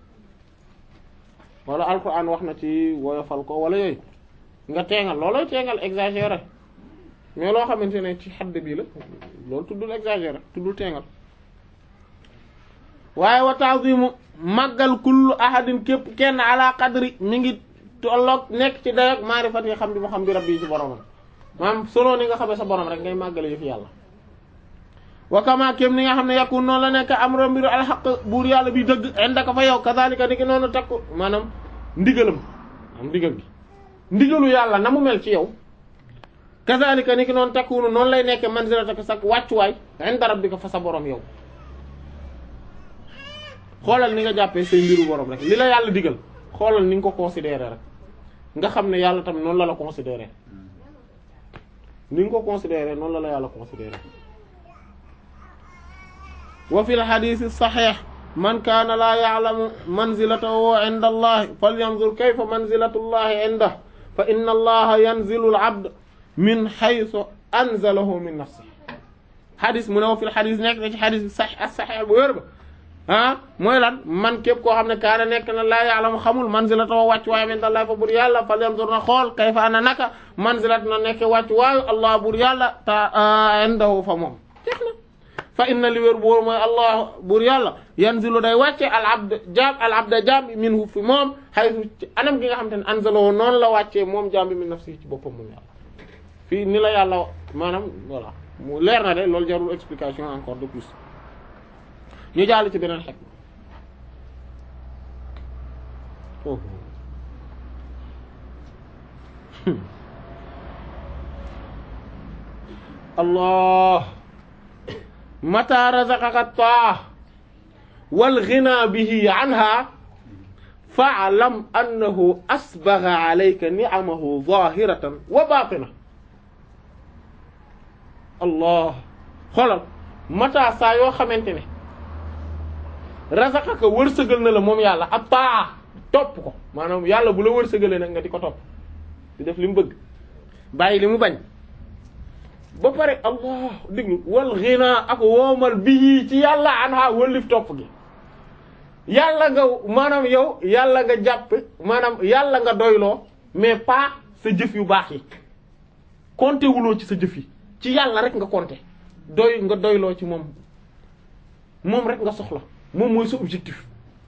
wala alquran wax na ci woyofal ko wala yooyu nga teengal loolooy teengal exagérer mais loo xamante ne ci xadd bii la loolu tuddul exagérer tuddul teengal waaye wa ta'zimu màggal kullu ahadin képp kenn ala qadri mi ngi tolloog nekk ci dayoog maarifat yi xam bi mu xam bi rabbi yi ci boromam maanaam solo ni nga xamee sa borom rek ngay màggale yëf yàlla wa kama kéem ni nga xam ne yakun noonu la nekk am mbiru alxaq buur yàlla bi dëgg indaka fa yow kazalika ni ki noonu takku maanaam ndigalam am ndigal gi ndigalu yàlla na mu mel ci yow kazalika ni ki noonu takkunu noonu lay nekke manzilataka sak wàccuwaay inda rabbika fa sa borom yow xoolal ni nga jàppee say mbiru borom rek li la yàlla digal xoolal ni nga ko considérer rek nga xam ne yàlla tamit noonu la la considérer ni nga ko considérer noonu la la yàlla considérer wa fil hadith sahih man kaana laa ya'lamu manzilatahu 'inda allahi falyanzur kayfa manzilatu allahi 'indahu fa inna allaha yanzilu al-'abda min haythu anzalahu min nafsihi xadis mu ne wa fil xadis nekk na ci xadis bi sax as saxeex bu wér ba ah mooy lan man képp koo xam ne kaana nekk na laa ya'lamu xamul manzilatahu wàcc waaye min Allah fa bur yàlla fal yanzur na xool kayfa ana naka manzilat na nekk wàcc waayu Allah bur yàlla ta indahu fa moom jeex na fa inna li wér boor mooy Allah bur yàlla yanzilu day wàcce al abd jaam al abda jaam bi minhu fi moom haythu ci anam gi nga xam te ne anzalahu noonu la wàccee moom jaam bi min nafsi ci boppam moom yàlla fii ni la yàlla maanaam voilà mu leer na de loolu jarul explication encore de plus ñu jàll ci beneen xekk foofu allah mata razaqaka taa wal ghina bihi anha fa'lam annahu asbagha alayka ni'amahu zahiratan wa batina allah xoolal mata saa yoo xamante ne razaqaka wërsëgal na la moom yàlla ab taa topp ko maanaam yàlla bu la wërsëgalee nag nga di ko topp di def li mu bëgg bàyyi li mu bañ ba pare allah diglu wal ghina ak woomal bii ci yàlla anha wëllif topp gi yàlla nga maanaam yow yàlla nga jàpp maanaam yàlla nga doyloo mais pas sa jëf yu baax yi compter wuloo ci sa jëf yi ci yàlla rek nga compter doy nga doyloo ci moom moom rek nga soxla moom mooy sa objectif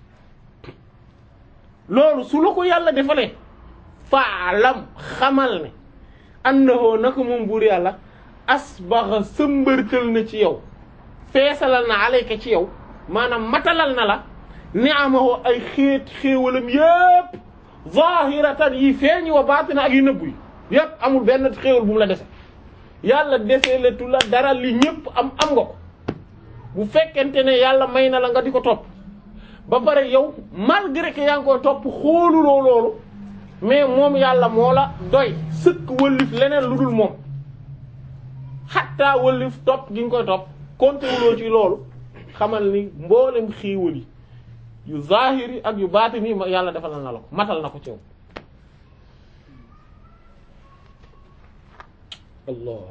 loolu su la ko yàlla defalee faalam xamal ne annahu naka moom buur yàlla asbaxa sëmbërtal na ci yow feesalal na alayka ci yow maanaam matalal na la ni'amahu ay xeet xéewalam yépp zahiratan yi feeñ wa baatina ak yu nëbbu yi yépp amul benn xéewal bu mu la dese yàlla dese letu la dara li ñépp am am nga ko bu fekkente ne yàlla may na la nga di ko topp ba pare yow malgré que yaa ngi koy topp xooluloo loolu mais moom yàlla moo la doy sëkk wëllif leneen lu dul moom xattaa wëllif topp gi nga koy topp compté wuloo ci loolu xamal ni mboolem xiiwal yi yu zahiri ak yu baatini yi yàlla defal na la ko matal na ko ci yow allah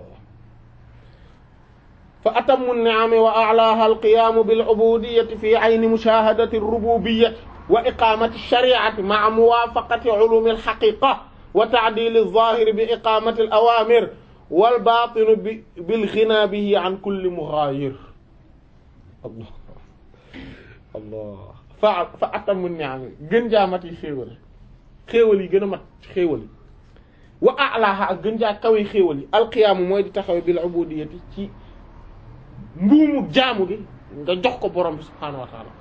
fa atammu ni'ami wa a'laha al-qiyamu bil ubudiyyati fi 'ayni mushahadati ar-rububiyyati wa iqamati ash-shari'ati ma'a muwafaqati 'ulumi al-haqiqa wa ta'dil adh-dhahir bi iqamati al-awamir wal batin bi bil ghina bihi 'an kulli mughayir allah allah fa fa atammu ni'ami gën jaamat yi xéewal xéewal yi gën a mat xéewal yi wa a'laha ak gën jaa kawe xéewal yi al-qiyamu mooy di taxawe bil ubudiyyati ci mbuumu jaamu gi nga jox ko borom bi subhaanahu wa taala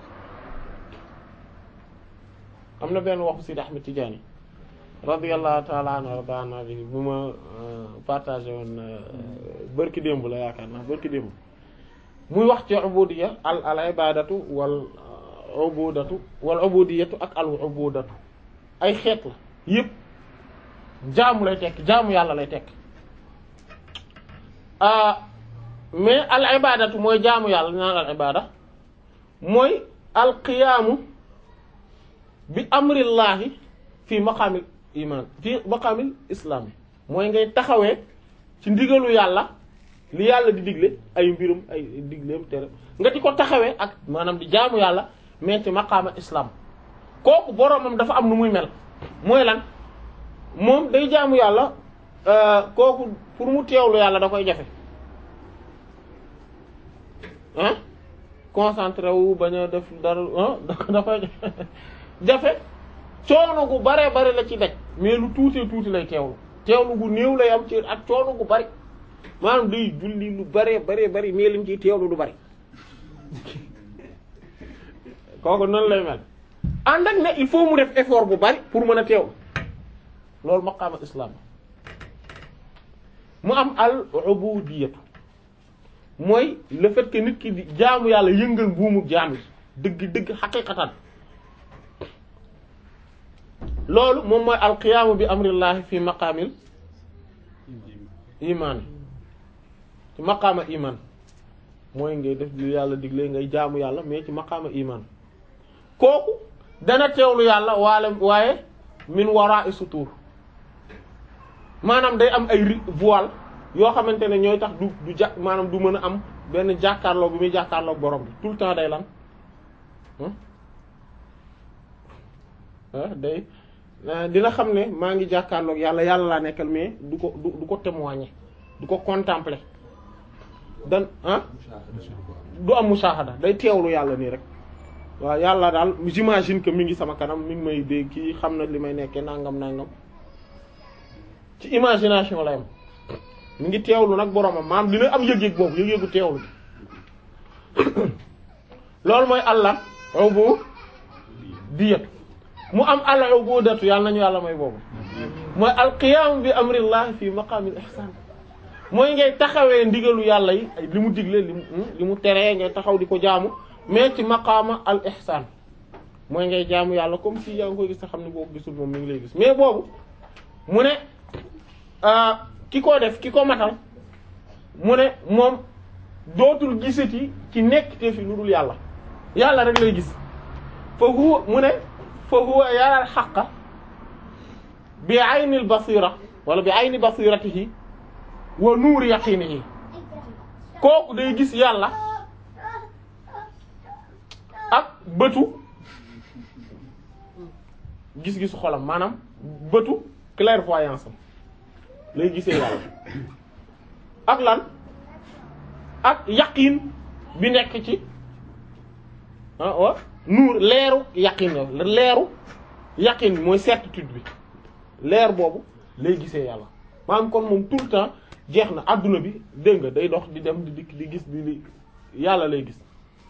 am na benn waxu Sidi Ahmed Tidiane radiyallahu taala anhu wardaana bi bu ma partagé woon bërki démb la yaakaar naa bërki démb muy wax ci ubudiyya al al ibadatu wal ubudatu wal ubudiyatu ak al ubudatu ay xeet la yépp jaamu lay tekk jaamu yàlla lay tekk mais al ibadatu mooy jaamu yàlla naan al ibada mooy al qiyaamu bi amrillahi fi maqaamil iman fi maqaamil islam mooy ngay taxawee ci ndigalu yàlla li yàlla di digle ay mbirum ay digleem tere nga di ko taxawee ak maanaam di jaamu yàlla mais ci maqaama islam kooku boroomam dafa am nu muy mel mooy lan moom day jaamu yàlla kooku pour mu teewlu yàlla da koy jafe ah concentré wu bañ a def dara ah dafay jafe coono gu bare bare la ci daj mais lu tuutee tuuti lay teewlu teewlu gu néew lay am ci ak coono gu bari maanaam day julli lu bare bare bari mais lim ciy teewlu du bari kooku noonu lay mel ànd ak ne il faut mu def effort bu bari pour mën a teewlu loolu maqaama islam mu am al ubudiyatu mooy le fait que nit ki di jaamu yàlla yëngal buumu jaam yi dëgg dëgg xaqiqatan loolu moom mooy alqiyaamu bi amrillahi fi maqaamil iman ci maqaama iman mooy ngay def lu yàlla digle ngay jaamu yàlla mais ci maqaama iman kooku dana teewlu yàlla waale waaye min wara'i sutur maanaam day am ay voile yoo xamante ne ñooy tax du du ja maanaam du mën a am benn jàkkaarloo bi muy jàkkaarloo borom bi tout le temps day lan ah day dina xam ne maa ngi jàkkaarloog yàlla yàlla laa nekkal mais du ko du du ko témoigner du ko contempler dan ah du am mushahada day teewlu yàlla nii rek waaw yàlla daal j'imagine que mi ngi sama kanam mi ngi may dégg kii xam na li may nekkee nangam nangam ci imagination la yam mi ngi teewlu nag boromam maam dina am yëg-yëg boobu yëg-yëgu teewlu loolu mooy allah aw bu diyat mu am allah aw boo datu yàlla nañu yàlla may boobu mooy alqiyam bi amrillah fi maqamil ihsan mooy ngay taxawee ndigalu yàlla yi li mu digle li mu li mu teree ngay taxaw di ko jaamu mais ci maqaama al ihsan mooy ngay jaamu yàlla comme si yaa ngi koy gis te xam ne boo ko gisul moom mi ngi lay gis mais boobu mu ne ki ko def ki ko matal mu ne moom dootul gisati ci nekk te fi lu dul yàlla yàlla rek lay gis fa huwa mu ne fa huwa yaral xaqa bi aynil basira wala bi ayni basiratihi wa nuuri yaqinihi kooku day gis yàlla ak bëtu gis-gisu xolam maanaam bëtu clairvoyance am lay gisee yàlla ak lan ak yaqin bi nekk ci ah wa nuur leeru yaqin la leeru yaqin bi mooy certitude bi leer boobu lay gisee yàlla maanaam kon moom tout le temps jeex na adduna bi dégg nga day dox di dem di dikk di gis di li yàlla lay gis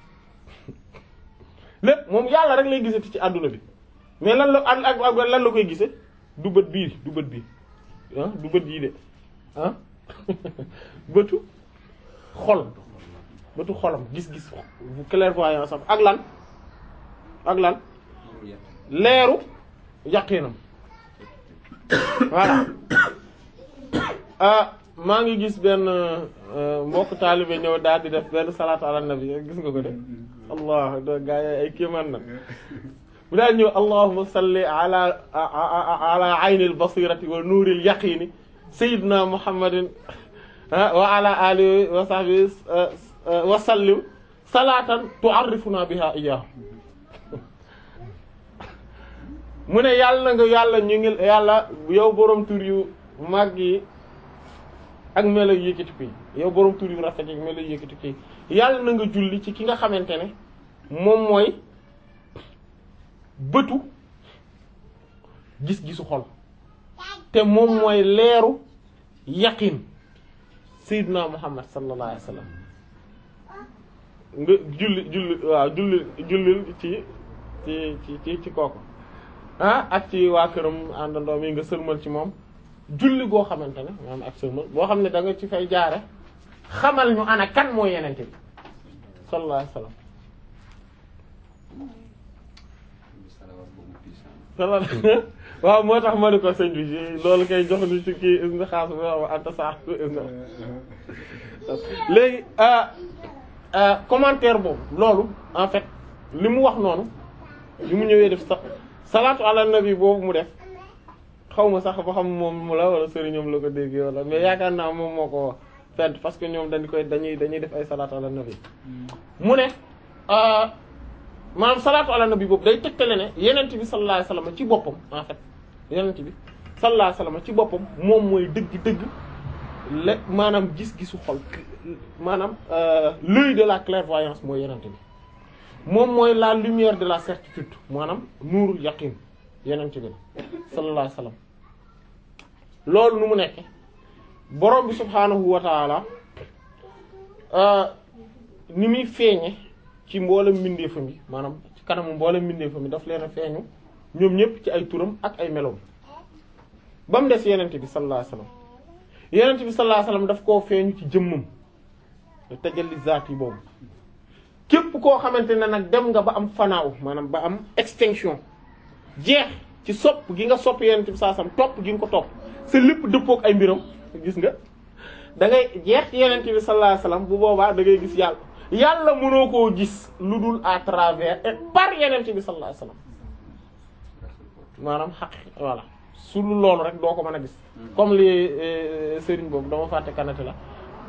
lépp moom yàlla rek lay gisati ci adduna bi mais lan la ak ak lan la koy gisee du bët bii du bët bii ah du bët yii de ah bëtu xol bëtu xolam gis-gis bu clairvoyance am ak lan ak lan leeru yaqinam voilà ah maa ngi gis benn mbokk taalibe ñëw daal di def benn salaatu ala nabi gis nga ko de allah da gaa yi ay kéemaan nag bu daal ñëw allahumma salli ala ala aynil basirati wa nuuril yaqini sayyidina muhammadin wa ala alihi wa sahbihi wa sallim salatan tu'arrifuna biha iyyahu mu ne yàlla nga yàlla ñu ngi yàlla yow borom tur yu mag yi ak melo yu yëkkati ko yow borom tur yu rafet yi ak melo yu yëkkati ko yàlla na nga julli ci ki nga xamante ne moom mooy bëtu gis-gisu xol te moom mooy leeru yaqin sayyidina muhammad sallallahu alayhi wasallam nga julli julli waaw julli jullil ci ci ci ci ci kooku ah ak ci waa këram àndandoo mi nga sëlmal ci moom julli goo xamante ne maanaam ak sëlmal boo xam ne da nga ci fay jaare xamal ñu ana kan mooy yenente bi sallallahu alayhi wasallam waaw moo tax ma ne ko sëñ bi loolu kay jox ni ci kii is na xaas bi wax anta sa is na léegi commentaire boobu loolu en fait li mu wax noonu li mu ñëwee def sax salaatu ala nabi boobu mu def xaw ma sax ba xam moom mu la wala sëriñam la ko déggee wala mais yaakaar naa moom moo ko fent parce que ñoom dañ koy dañuy dañuy def ay salaatu ala nabi mu ne maanaam salaatu ala nabi boobu day tegtale ne yenent bi sallallahu alayhi wasallam ci boppam en fait yenent bi sallallahu alayhi wasallam ci boppam moom mooy dëgg-dëgg le maanaam gis-gisu xol maanaam l'œil de la clairvoyance mooy yenent bi moom mooy la lumière de la certitude maanaam nuurul yaqin yenent bi la sallallahu alayhi wasallam loolu nu mu nekke borom bi subhaanahu wa taala ni muy feeñe ci mboolem mbindeefam yi maanaam ci kanamu mboolem mbindeefam yi daf leen a feeñu ñoom ñëpp ci ay turam ak ay meloom ba mu des yenent bi sallallahu alayhi wasallam yenent bi sallallahu alayhi wasallam daf koo feeñu ci jëmmam tajalli zaat yi boobu képp koo xamante ne nag dem nga ba am fanaaw maanaam ba am extinction jeex ci sopp gi nga sopp yenent bi sallallahu alayhi wasallam topp gi nga ko topp sa lépp dëppook ay mbiram gis nga da ngay jeex ci yenent bi sallallahu alayhi wasallam bu boobaa da ngay gis yàlla yàlla mënoo koo gis lu dul à travers et par yenent bi sallallahu alayhi wasallam maanaam xaq voilà su lu loolu rek doo ko mën a gis comme li sëriñ boobu dama fàtte kanate la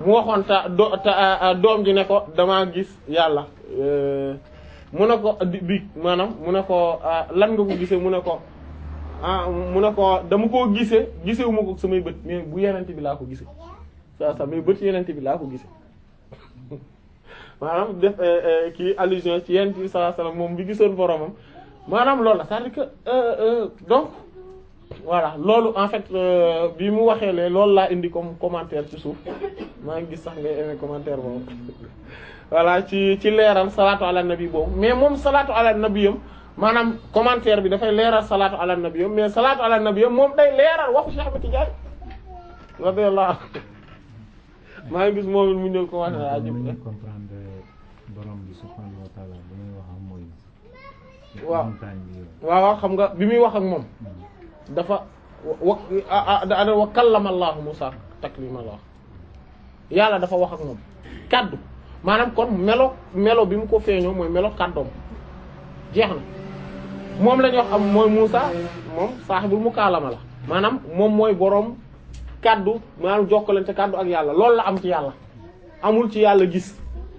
mu waxoon ta do ta doom ji ne ko damaa gis yàlla mu ne ko di bi maanaam mu ne ko lan nga ko gisee mu ne ko ah mu ne ko dama koo gisee gisewu ma ko samay bët mais bu yenente bi laa ko gisee saa saa mais bët yenente bi laa ko gisee maanaam def kii allusion ci yenente bi sallallahu alayhi wasallam moom bi gisoon boromam maanaam loolu la c'est-à-dire que donc voilà loolu en fait bi mu waxee lee loolu laa indi comme commentaire ci suuf maa ngi gis sax ngay aimé commentaire boobu voilà ci ci leeral salaatu ala nabi boobu mais moom salaatu ala nabi yam maanaam commentaire bi dafay leeral salaatu ala nabi yam mais salaatu ala nabi yam moom day leeral waxu Cheikh Ahmed Tidiane radiyallahu maa ngi gis moom mu ñëw commenté
waaw
ajib
ñu comprendre borom bi subhanahu wa ta'ala bu muy wax ak mooy.
waaw
montagne bi yooyu.
waaw waaw xam nga bi muy wax ak moom dafa wa wa da wa kallama Allahu Musa taklima la wax yàlla dafa wax ak moom kaddu maanaam kon melo melo bi mu ko feeñoo mooy melo kaddoom jeex na moom la ñu wax am mooy Musa moom saaxibul mukaalama la maanaam moom mooy boroom kaddu maanaam jokkalante kaddu ak yàlla loolu la am ci yàlla amul ci yàlla gis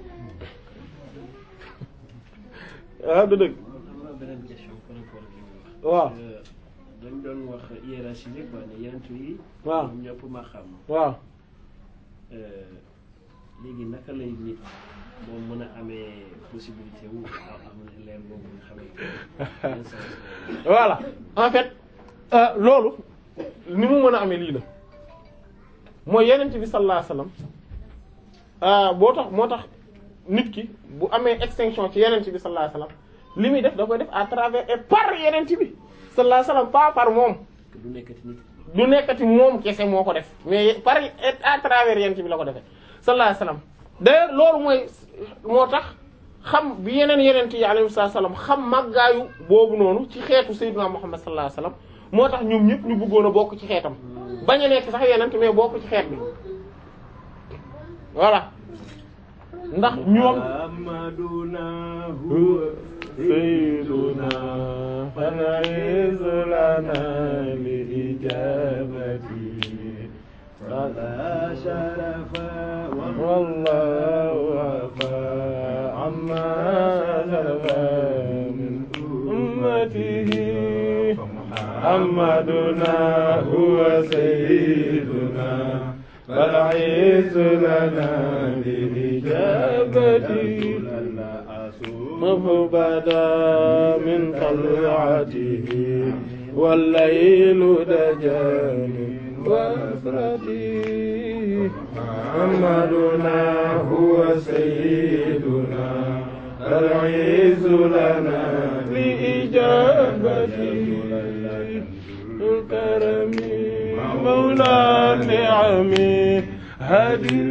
ah du dëgg
am na beneen question par rapport ak li muy wax.
waaw
dañ doon wax hiérarchie bi quoi ne yenent yi.
waaw
ñoom ñëpp ma xam.
waaw
léegi naka lay nit moom mën a amee possibilité wu am leer boobu nga xamante ne yan sens lay
voilà en fait euh, loolu ni mu mën a amee lii la mooy yenent bi sallallahu alayhi wasallam euh, boo tax moo tax nit ki bu amee extinction ci yenent bi sallallahu alayhi wasallam li muy def da koy def à travers et par yenent bi sallallahu alayhi wasallam pas par moom
que du nekkati nit.
du nekkati moom kese moo ko def mais par et à travers yenent bi la ko defee sallallahu alayhi wasallam d'ailleurs loolu mooy moo tax xam bi yeneen yenent yi alayhi salaam xam màggaayu boobu noonu ci xeetu sayyidina Muhammad sallallahu alayhi wasallam moo tax ñoom ñëpp ñu bëggoon a bokk ci xeetam bañ a nekk sax yenent mais bokk ci xeet bi voilà ndax ñoom
Amaduna
sayyiduna fanaiz lana li ijabati
فلا شرف
والله وفى عما سلف من أمته محمدنا هو سيدنا فالعز لنا بإجابته مفبدا من طلعته والليل دجال وفرته محمدنا هو سيدنا العز لنا لإجابته الكرم مولى النعم هدي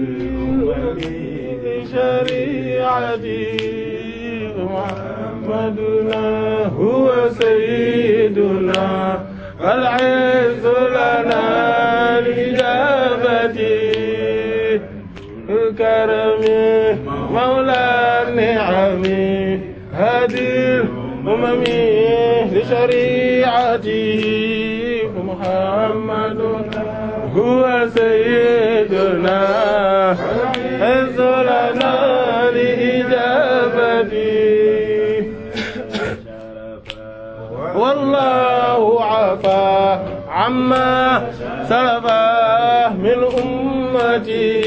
شريعتي محمدنا هو سيدنا والعز لنا لإجابته الكرم مولى النعم هدي الأمم لشريعته محمد هو سيدنا عز لنا لإجابته والله عفا عما سلف من أمتي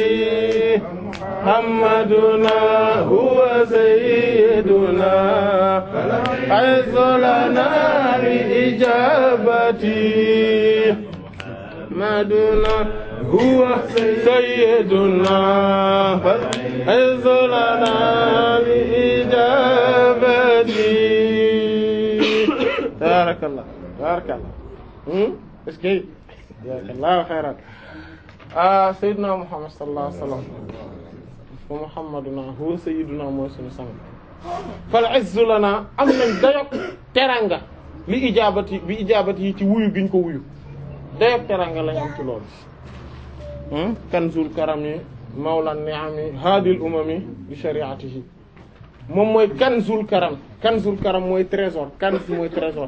محمدنا هو سيدنا عز لنا لإجابتي محمدنا هو سيدنا عز لنا لإجابتي بارك الله بارك الله ايش كي جزاك الله خيرا ah Seydina Muhammad sallallahu alayhi wa sallam wa Muhammaduna huwa sayyiduna mooy suñu sang fal izzu lana am nañ dayok teranga li ijaabati bi ijaabati yi ci wuyu giñ ko wuyu dayok teranga lañ am ci loolu kanzul karami mawlan ni'ami hadil umami bi shari'atihi moom mooy kanzul karam kanzul karam mooy trésor kanz mooy trésor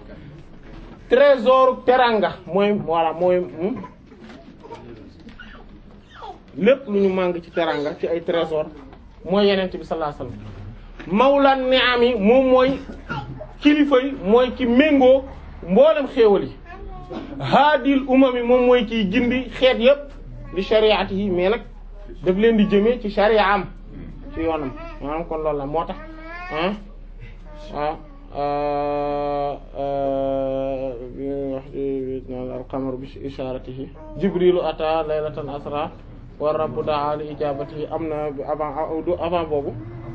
trésor teranga mooy voilà mooy lépp lu ñu màng ci teranga ci ay trésor mooy yenent bi sallallahu alayhi wasallam mawlan ni'am yi moom mooy kilifa yi mooy ki méngoo mboolem xéewal yi haadil umam yi moom mooy kiy gindi xeet yépp di shariati yi mais nag daf leen di jëmee ci sharia am ci yoonam maanaam kon loolu la moo tax ah ah bi wax naan alqamar bi isharatihi jibrilu ata laylatan asra wa rabbu daa li ijabatihi am na avant du avant boobu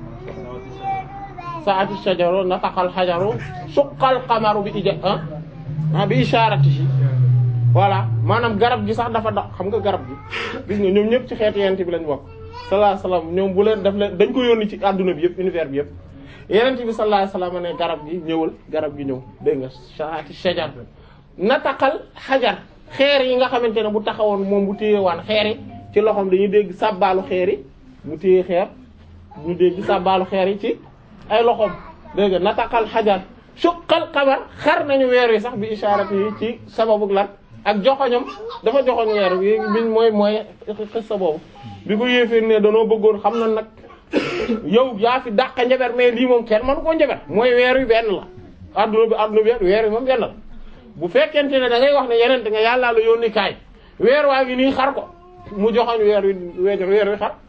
saati shajaru nataqal xajaru suqal qamaru bi ija ah bi isharatihi voilà maanaam garab gi sax dafa dox xam nga garab gi gis nga ñoom ñëpp ci xeetu yent bi lañ bokk sallallahu alayhi wasallam ñoom bu leen daf leen dañ ko yónni ci adduna bi yëpp univers bi yëpp yenent bi sallallahu alayhi wasallam ne garab gi ñëwal garab gi ñëw dégg nga saati shajar nataqal xajar xeer yi nga xamante ne bu taxawoon moom bu téye waan xeer yi ci loxoom dañuy dégg sàbbaalu xeer yi mu téye xeer ñu dégg sàbbaalu xeer yi ci ay loxoom dégg nga nataqal xajar suqal qamar xar nañu weer wi sax bi isharati yi ci sababu lan ak joxoñam dafa joxoñ weer bi biñ mooy mooy xissa boobu bi ko yéeféer ne danoo bëggoon xam na nag yow yaa fi dàq njaber mais lii moom kenn mënu koo njaber mooy weer wi benn la adduna bi adduna bi weer wi moom benn la bu fekkente ne da ngay wax ne yeneen nga yàllaa la yónni kaay weer waa ngi nii xar ko mu joxoñ weer wi weer weer wi xar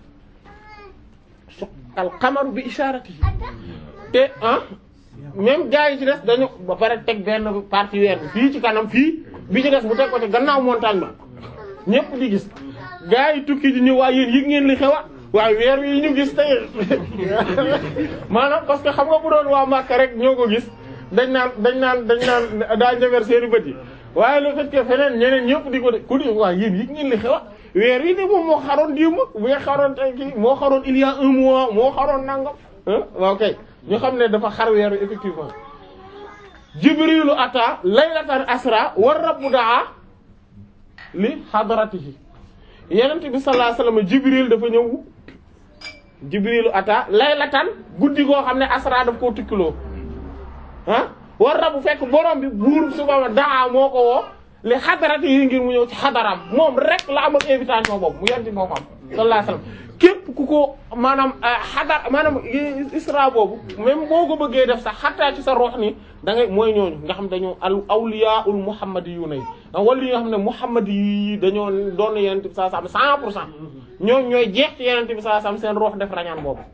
al qamaru bi isharati te ah même gars yi ci des dañu ba pare teg benn partie weer bi fii ci kanam fii bi ci des mu teg ko ci gannaaw montagne ba ñëpp di gis gars yi tukki di ñëw waaye yéen yëg ngeen li xewa waaye weer wi ñu gis tey maanaam parce que xam nga bu doon waa Makka rek ñoo ko gis dañ naan dañ naan dañ naan daa njaber seeni bët yi waaye le fait que feneen ñeneen ñëpp di ko de ku di waaye yéen yëg ngeen li xewa weer wi de moom moo xaroon démb bu nga xaroon tey kii moo xaroon il y a un mois moo xaroon nangam waaw kay ñu xam ne dafa xar weer wi effectivement jibrilu ata laylatan asra war rabbu daa li hadratihi yenent bi sallallahu alayhi wasallam jibril dafa ñëw jibrilu ata laylatan guddi goo xam ne asra daf koo tukkiloo ah war rabbu fekk borom bi buur subama daa moo ko woo li hadratihi ngir mu ñëw ci xadaram moom rek la am ak invitation boobu mu yenti moo ko am sallallahu alayhi wasallam képp ku ko maanaam xadar maanaam isra boobu même boo ko bëggee def sax xattaa ci sa ruux ni da ngay mooy ñooñu nga xam dañoo al awliyaul muhammadiyuna yi wala yi nga xam ne muhammadi yi dañoo doon yenent bi sallallahu alayhi wasallam cent pour cent ñooñu ñooy jeex ci yenent bi sallallahu alayhi wasallam seen ruux def rañaan boobu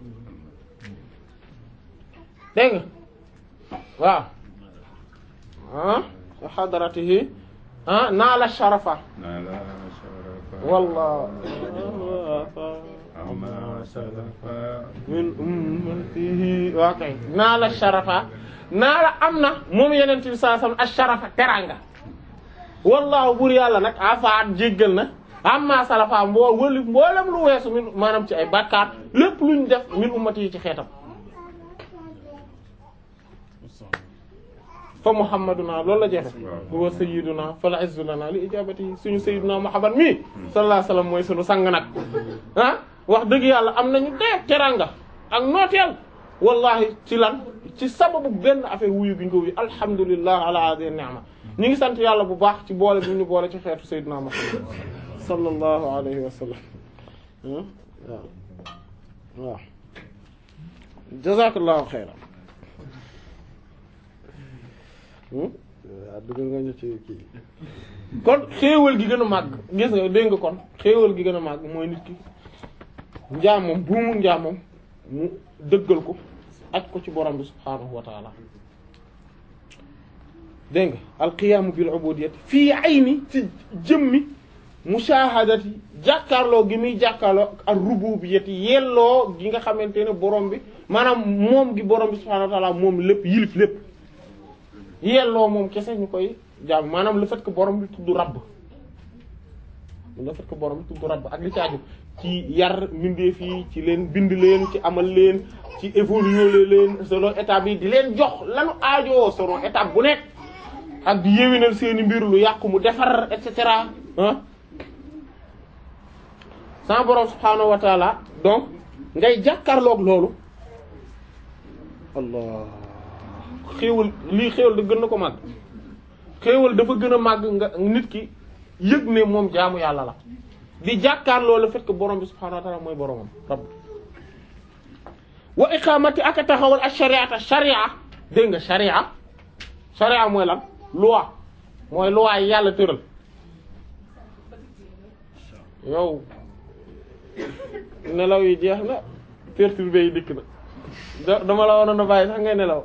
dégg nga waaw ah xadaratihi ah naala sharafa wallah min ummatihi waa kay naa la sharafa naa la am na moom yeneen bi saa sam asharafa teranga wallahu bur yàlla nag afaat jéggal na amma salafa mboo wëli mboolem lu weesu min maanaam ci ay bàkkaar lépp luñ def min ummati yi ci xeetam fa muhammaduna loolu la jeexe huwa sayyiduna fala izzu lana li ijabati suñu sayyiduna muhammad mi sallallahu alayhi wasallam mooy suñu sang nag ah wax dëgg yàlla am nañu dee teranga ak nooteel wallahi ci lan ci sababu benn affaire wuyu bi ñu ko wuyu alhamdulillah ala hadhihi ni'ma ñu ngi sant yàlla bu baax ci boole bi ñu boole ci xeetu sayyiduna muhammad sallallahu alayhi wa sallam waaw waaw jazakallahu xayran waaw dugg nga ñu ci kii kon xéewal gi gën a màgg gis nga dégg nga kon xéewal gi gën a màgg mooy nit ki njaamam buumu njaamam mu dëggal ko aj ko ci borom bi subhaanahu wa taala dégg nga alqiyaamu bil ubudiyyati fii ayni ci jëmmi mushahadati jàkkaarloo gi muy jàkkaarloo ak rububiyyati yelloo gi nga xamante ne borom bi maanaam moom gi borom bi subhaanahu wa taala moom lépp yilif lépp yelloo moom kese ñu koy jaam maanaam le fait que borom bi tudd rabb le fait que borom bi tudd rabb ak li ci aju ci yar mbindeef yi ci leen bind leen ci amal leen ci évoluer leen selon étape yi di leen jox lanu aajoo selon étape bu nekk ak di yéwénal seeni mbir lu yàqu mu defar et cetera ah sans borom subhaanahu wa taala donc ngay jàkkaarloog loolu allah xéewal lii xéewal da gën na ko màgg xéewal dafa gën a màgg nga nit ki yëg ne moom jaamu yàlla la di jàkkaarloo le fait que borom bi subhaanahu wa ta'ala mooy boromam rabb wa iqamati ak a taxawal ak shariata sharia dégg nga sharia sharia mooy lan loi mooy loi yi yàlla tëral yow nelaw yi jeex na perturbé yi dikk na da- dama la waroon a bàyyi sax ngay nelaw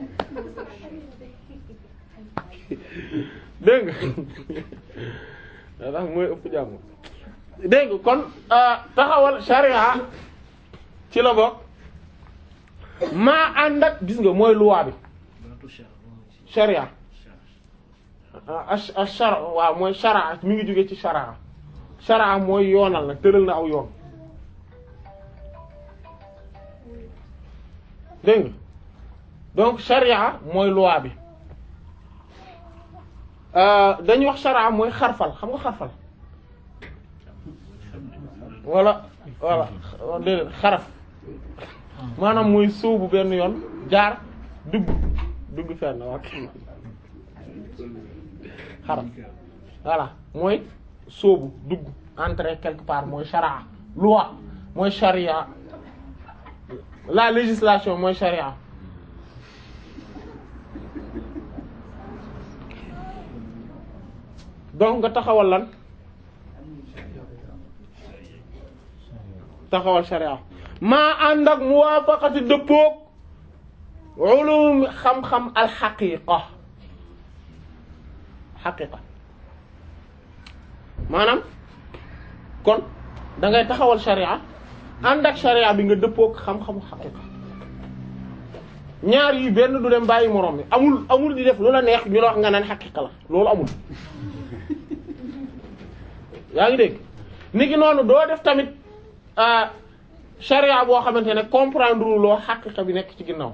dégg nga tax mooy ëpp jàmm dégg nga kon taxawal sharia ci la bokk maa ànd ak gis nga mooy loi bi
baatu char mooy si
sharia
char
a shara waaw mooy shara mi ngi jóge ci shara shara mooy yoonal nag tëral na aw yoon dégg nga donc sharia mooy loi bi Euh, dañuy wax shara mooy xarfal xam nga xarfal wala wala déedéet xaraf maanaam mooy sóobu benn yoon jaar dugg dugg fenn ok xaraf voilà mooy sóobu dugg entrer quelque part mooy shara loi mooy sharia la législation mooy sharia donc nga taxawal lan taxawal sharia maa ànd ak muwaafaqati dëppoog ulum xam-xam alxaqiqa xaqiqa maanaam kon da ngay taxawal sharia ànd ak sharia bi nga dëppoog xam-xamu xaqiqa ñaar yi benn du dem bàyyi moroom bi amul amul di def lu la neex ñu la wax nga naan xaqiqa la loolu amul yaa ngi dégg ni ki noonu doo def tamit ah sharia boo xamante ne comprendre loo xaqiqa bi nekk ci ginnaaw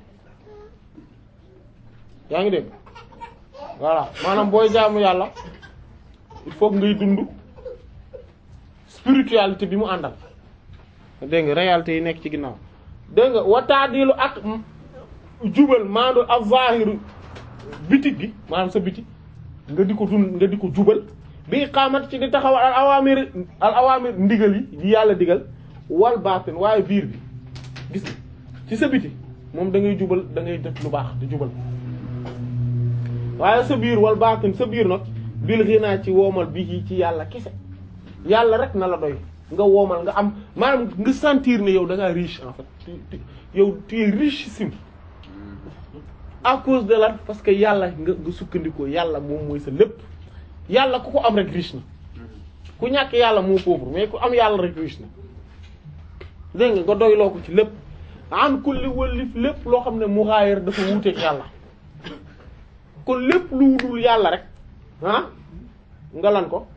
yaa ngi dégg voilà maanaam booy jaamu yàlla il faut que ngay dund spiritualité bi mu àndal dégg nga réalité yi nekk ci ginnaaw dégg nga wataadilu ak jubal maandu az-zahir bitig gi maanaam sa biti nga di ko dund nga di ko jubal bi xaamat ci di taxawal al awamir al awamir ndigal yi yi yàlla digal wal baatin waaye biir bi gis nga ci sa biti moom da ngay jubal da ngay def lu baax di jubal waaye sa biir wal baatin sa biir nag bil ghina ci woomal bi ci yàlla kese yàlla rek na la doy nga woomal nga am maanaam nga sentir ne yow da ngaa riche en fait tu- tu- yow tu es richissime à cause de la parce que yàlla nga nga sukkandikoo yàlla moom mooy sa lépp yàlla ku ko am rek riche na ku ñàkk yàlla moo pauvre mais ku am yàlla rek riche na dégg nga nga doyloo ko ci lépp an kulli wëllif lépp loo xam ne mughayir dafa wuuteeg yàlla kon lépp lu dul yàlla rek ah nga lan ko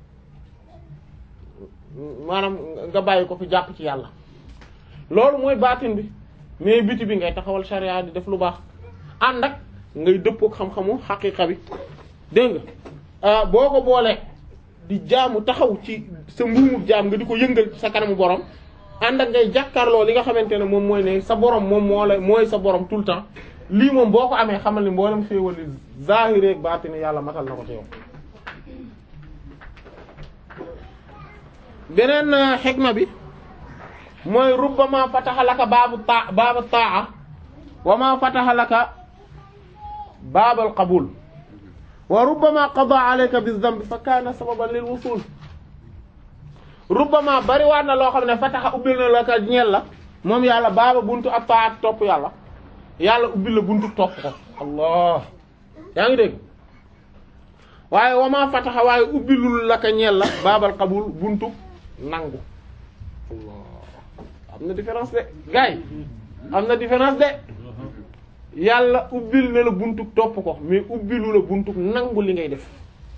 maanaam nga bàyyi ko fi jàpp ci yàlla loolu mooy baatin bi mais biti bi ngay taxawal sharia di def lu baax ànd ak ngay dëppook xam-xamu xaqiqa bi dégg nga boo ko boolee di jaamu taxaw ci sa mbuumu jaam nga di ko yëngal sa kanamu borom ànd ak ngay jàkkaarloo li nga xamante ne moom mooy ne sa borom moom moo la mooy sa borom tout le temps lii moom boo ko amee xamal ni mboolem xéewal li zahiri ak baatini yàlla matal na ko ci yow. beneen xikma bi mooy rubbama fataha laka baabu taa baabu taa wa ma fataha laka baabal qabul wa rubbama qada alayka bizambi fa kaana sababan lil wusul rubbama bariwaat na loo xam ne fataxa ubbil na la ka ñeel la moom yàlla baaba buntu ak taat topp yàlla yàlla ubbil la buntu topp ko allah yaa ngi dégg waaye wama fataxa waaye ubbilul la ka ñeel la baabal qabul buntu nangu allah am na différence de gars yi am na différence de yàlla ubbil na la buntu topp ko mais ubbilu la buntu nangu li ngay def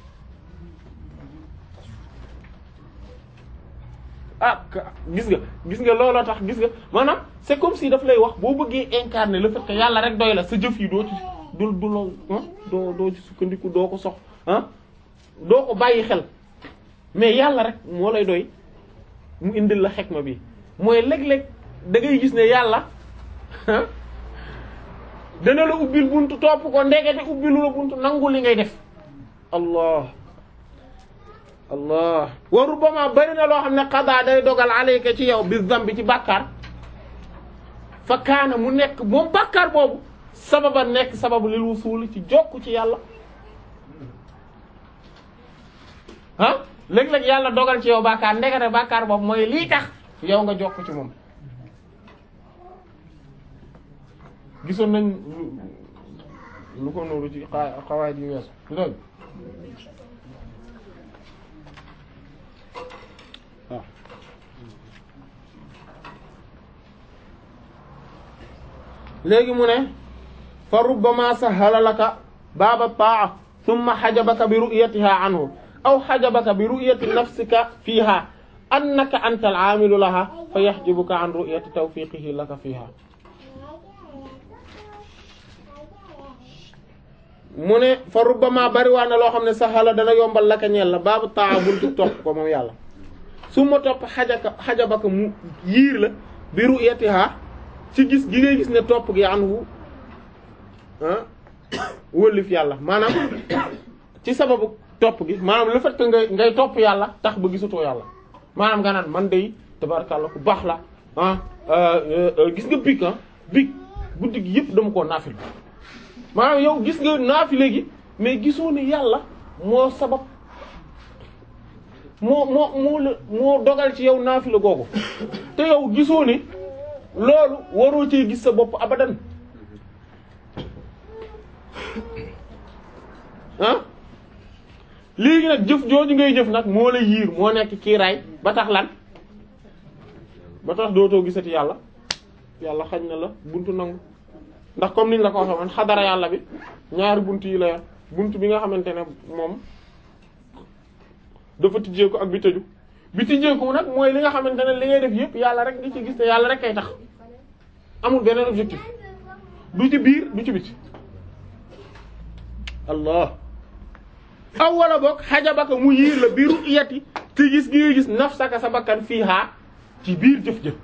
ah gis nga gis nga looloo tax gis nga maanaam c'est comme si daf lay wax boo bëggee incarner le fait que yàlla rek doy la sa jëf yi doo ci du du la doo doo ci sukkandiku doo ko sox ah doo ko bàyyi xel mais yàlla rek moo lay doy mu indil la xekma bi mooy léeg-léeg da ngay gis ne yàlla dana la ubbil buntu topp ko ndekete ubbilu la buntu nangu li ngay def allah allah wa rubbama bari na loo xam ne qada day dogal alayka ci yow bi zambi ci bàkkaar fa kaana mu nekk moom bàkkaar boobu sababa nekk sababu lil wusuul ci jokk ci yàlla ah léeg-léeg yàlla dogal ci yow bàkkaar ndekete bàkkaar boobu mooy lii tax yow nga jokk ci moom gisoon nañ lu lu ko nooru ci xaa xawaay di weesu du dëgg waaw léegi mu ne fa rubbama sahala laka baaba taa thumma xajabaka bi ru'yatiha anhu aw xajabaka bi ru'yati nafsika fiha annaka anta al-aamilu laha fa yaxjibuka an ru'yati tawfiqihi laka fiha mu ne fa rubbama bari waa na loo xam ne saxala dana yombal laka ñeel la baabu taa buntu topp ko moom yàlla su ma topp xajaka xajabaka mu yiir la bi ru'yatiha ci gis gi ngay gis ne topp gi anhu ah wëllif yàlla maanaam ci sababu topp gi maanaam le fait que ngay ngay topp yàlla tax ba gisutoo yàlla maanaam nga naan man day tabarakallah ku baax la ah gis nga big ah big guddi gi yëpp dama koo naafil maanaam yow gis nga naafile gi mais gisoo ne yàlla moo sabab moo moo moo la moo dogal ci yow naafile googu te yow gisoo ne loolu waroo cee gis sa bopp abadan ah léegi nag jëf jooju ngay jëf nag moo la yiir moo nekk kiiraay ba tax lan ba tax dootoo gisati yàlla yàlla xañ na la buntu nangu ndax comme niñ la ko waxee man xadara yàlla bi ñaari buntu yi la yor buntu bi nga xamante ne moom dafa tijjeeku ak bi tëju bi tijjeeku nag mooy li nga xamante ne li ngay def yëpp yàlla rek nga ci gis te yàlla rek kay tax amul beneen objectif du ci biir du ci biti allah aw wala boog xajabaka mu yiir la biiru iyati te gis gi nga gis nafsaka sa bakkan fii haa ci biir jëf jëf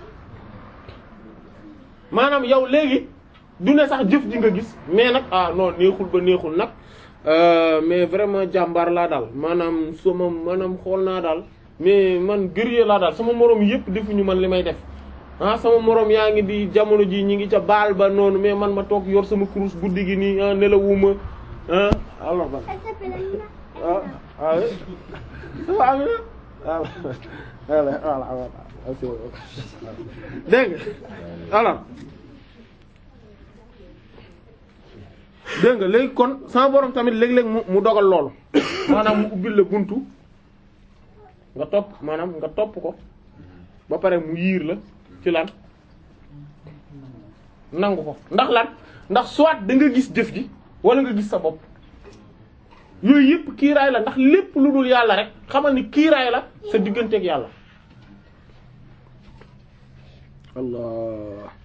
maanaam yow léegi du ne sax jëf ji nga gis mais nag ah non neexul ba neexul nag mais vraiment jàmbaar laa daal maanaam sama maanaam xool naa daal mais man guerrier laa daal sama moroom yëpp defuñu man li may def ah sama moroom yaa ngi di jamono ji ñi ngi ca baal ba noonu mais man ma toog yor sama kurus guddi gi nii ah nelawuma ah alors ba ah ah oui ça va Amina voilà voilà voilà dégg nga alors dégg nga léegi kon sama borom tamit léeg-léeg mu mu dogal loolu maanaam mu ubbil la buntu nga topp maanaam nga topp ko ba pare mu yiir la ci lan nangu ko ndax lan ndax soit da nga gis jëf ji wala nga gis sa bopp yooyu yëpp kiiraay la ndax lépp lu dul yàlla rek xamal ni kiiraay la sa digganteeg yàlla allah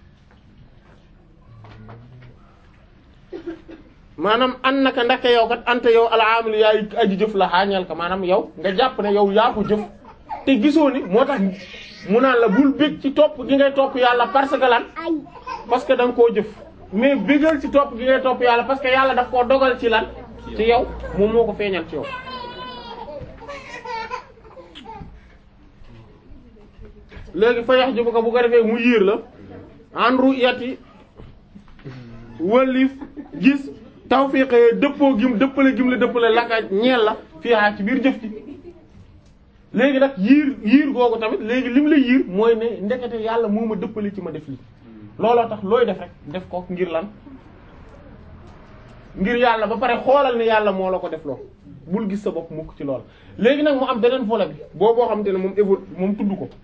maanaam an naka ndaka yow kat ante yow alaamilu yaay aji jëf la xaañal ka maanaam yow nga jàpp ne yow yaa ko jëf te gisoo ni moo tax mu naan la bul bég ci topp gi ngay topp yàlla parce que lan parce que da nga koo jëf mais bégal ci topp gi ngay topp yàlla parce que yàlla daf koo dogal ci lan ci yow moom moo ko feeñal ci yow léegi fa yax jëbu ko bu ko defee mu yiir la en ru'yati wëlif gis tawfiq dëppoo gim dëppale gim la dëppale laka ñeel la fii ci biir jëf ci léegi nag yiir yiir googu tamit léegi lim la yiir mooy ne ndekete yàlla moo ma dëppale ci ma def lii looloo tax looy def rek def ko ngir lan ngir yàlla ba pare xoolal ne yàlla moo la ko def loo bul gis sa bopp mukk ci lool léegi nag mu am beneen volet bi boo boo xam te ne moom évo moom tudd ko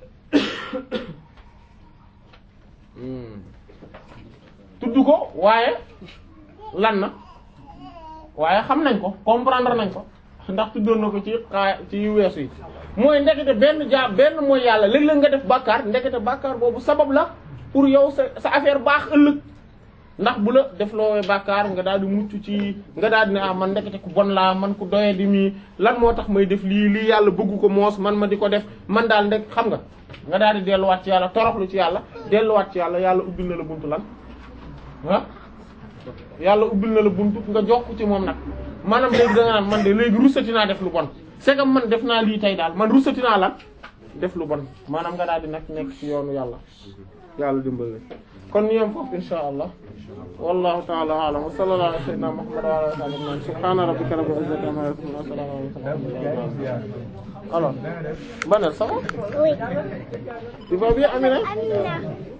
tudd ko waaye lan na waaye xam nañ ko comprendre nañ ko ndax tuddoon na ko ci xaa ci weesu yi mooy ndekete benn jaa benn mooy yàlla léeg-léeg nga def bàkkaar ndekete bàkkaar boobu sabab la pour yow sa sa affaire baax ëllëg ndax bu la def loo bàkkaar nga daal di mucc ci nga daal di ne ah man ndekete ku bon laa man ku doye di mii lan moo tax may def lii lii yàlla bëggu ko moos man ma di ko def man daal ndek xam nga nga daal di delluwaat ci yàlla toroxlu ci yàlla delluwaat ci yàlla yàlla ubbil na la buntu lan ah yàlla ubbil na la buntu nga jokk ci moom nag maanaam léegi da nga naan man de léegi rusati naa def lu bon c'est que man def naa lii tey daal man rusati naa la def lu bon maanaam nga daal di nag nekk ci yoonu yàlla yàlla dimbali kon ñu yem foofu insha allah wallahu ta'ala a'lam wa sallallahu ala sayyidina muhammad wa ala alihi wa sahbihi subhana rabbika rabbil izzati amma yasifun wa salamun ala al mursalin alors Banel ça va
Oui.
tu vas bien Amina
Amina.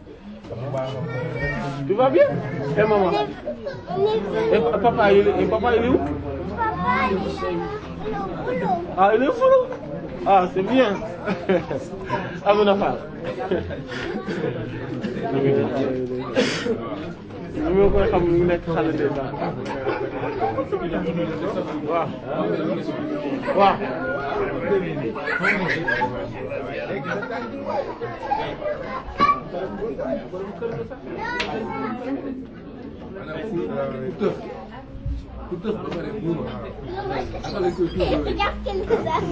tu vas bien et maman
On est
et papa il est et papa il est où
Papa, il est là. Il est au boulot.
ah il est fou ah c'est bien Amina Fall ñu ma koy xam ñu nekk xale de daal waaw waaw
maanaam ku ku tëf ku tëf ba pare muuma naka lañ koy tuubalee.
Jàppal ko sax.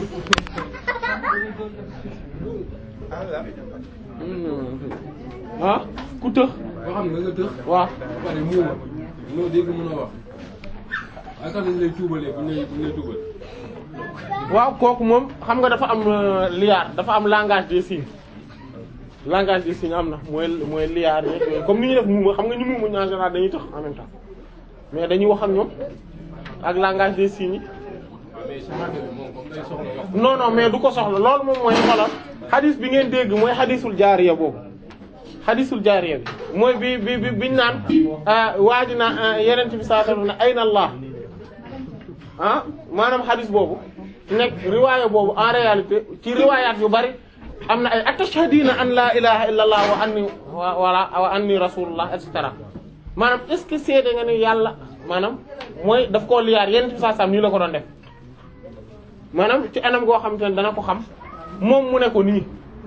ah ku tëx
boo xam ne da nga tëf
waaw
ba pare muuma loo dégg mën a wax naka lañ lay tuubalee bu ñu lay bu ñu lay tuubal.
waaw kooku moom xam nga dafa am euh, liyaar dafa am langage des signes langage des signes am na mooy mooy liyaar yeeg yooyu comme ni ñu def muuma xam nga ñu muuma ñu en général dañuy tax en même temps mais dañuy wax ak ñoom ak langage des signes yi
waaw mais semence bi moom comme day soxla wax.
non non mais du ko soxla loolu moom mooy xoolal xadis bi ngeen dégg mooy xadisul jaariya boobu xadisul jaariya bi mooy bi bi bi biñ naan waa ji na yeneen bi saa na ayna Allah ah maanaam xadis boobu nekk riwaaya boobu en réalité ci riwaayaat yu bari am na ay atashhadina an la ilaha illa allah wa anni wa wala wa anni rasulullah et cetera maanaam est ce que seede nga ni yàlla maanaam mooy daf koo liyaar yeneen bi saa sam nii la ko doon def maanaam ci anam goo xam te ne dana ko xam moom mu ne ko nii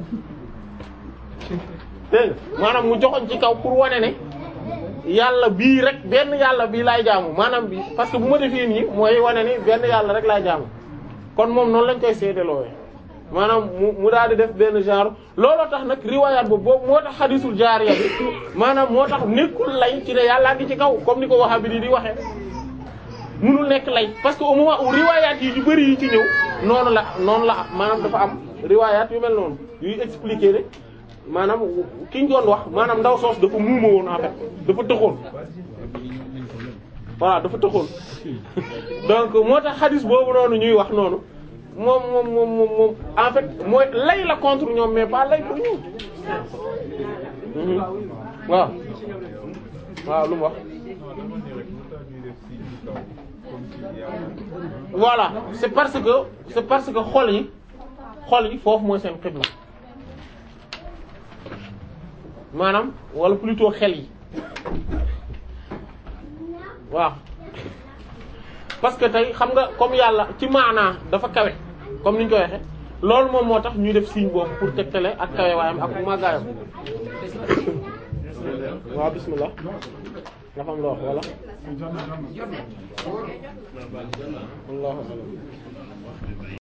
dégg nga maanaam mu joxoñ ci kaw pour wane ne yàlla bii rek benn yàlla bii laay jaamu maanaam bi parce que bu ma defee nii mooy wane ni benn yàlla rek laay jaamu kon moom noonu lañ koy seedeloowe maanaam mu mu daal di def benn genre looloo tax nag riwaayaat boobu boobu moo tax xadisul jaariya bi maanaam moo tax nekkul lay ci ne yàllaa ngi ci kaw comme ni ko waxa bi di di waxee munul nekk lay parce que au moment où riwaayaat yi yu bari yi ci ñëw noonu la noonu la maanaam dafa am riwaayaat yu mel noonu yuy expliquer ne maanaam ki ñu doon wax maanaam ndaw soos dafa muuma woon en fait dafa tëxoon voilà dafa tëxoon donc moo tax xadis boobu noonu ñuy wax noonu moom moom moom moom moom en fait mooy lay la contre ñoom mais pas lay pour ñoom Mhm. waaw waaw lu mu wax voilà c'est parce que c'est parce que xol yi xol yi foofu mooy seen xibla maanaam wala plutôt xel yi waaw parce que tey xam nga comme yàlla ci maanaa dafa kawe comme ni ñu ko waxee loolu moom moo tax ñuy def signe boobu pour tegtale ak kawe waayam ak màggaayam waaw bismillah nga xam loo wax wala wallahu a'lam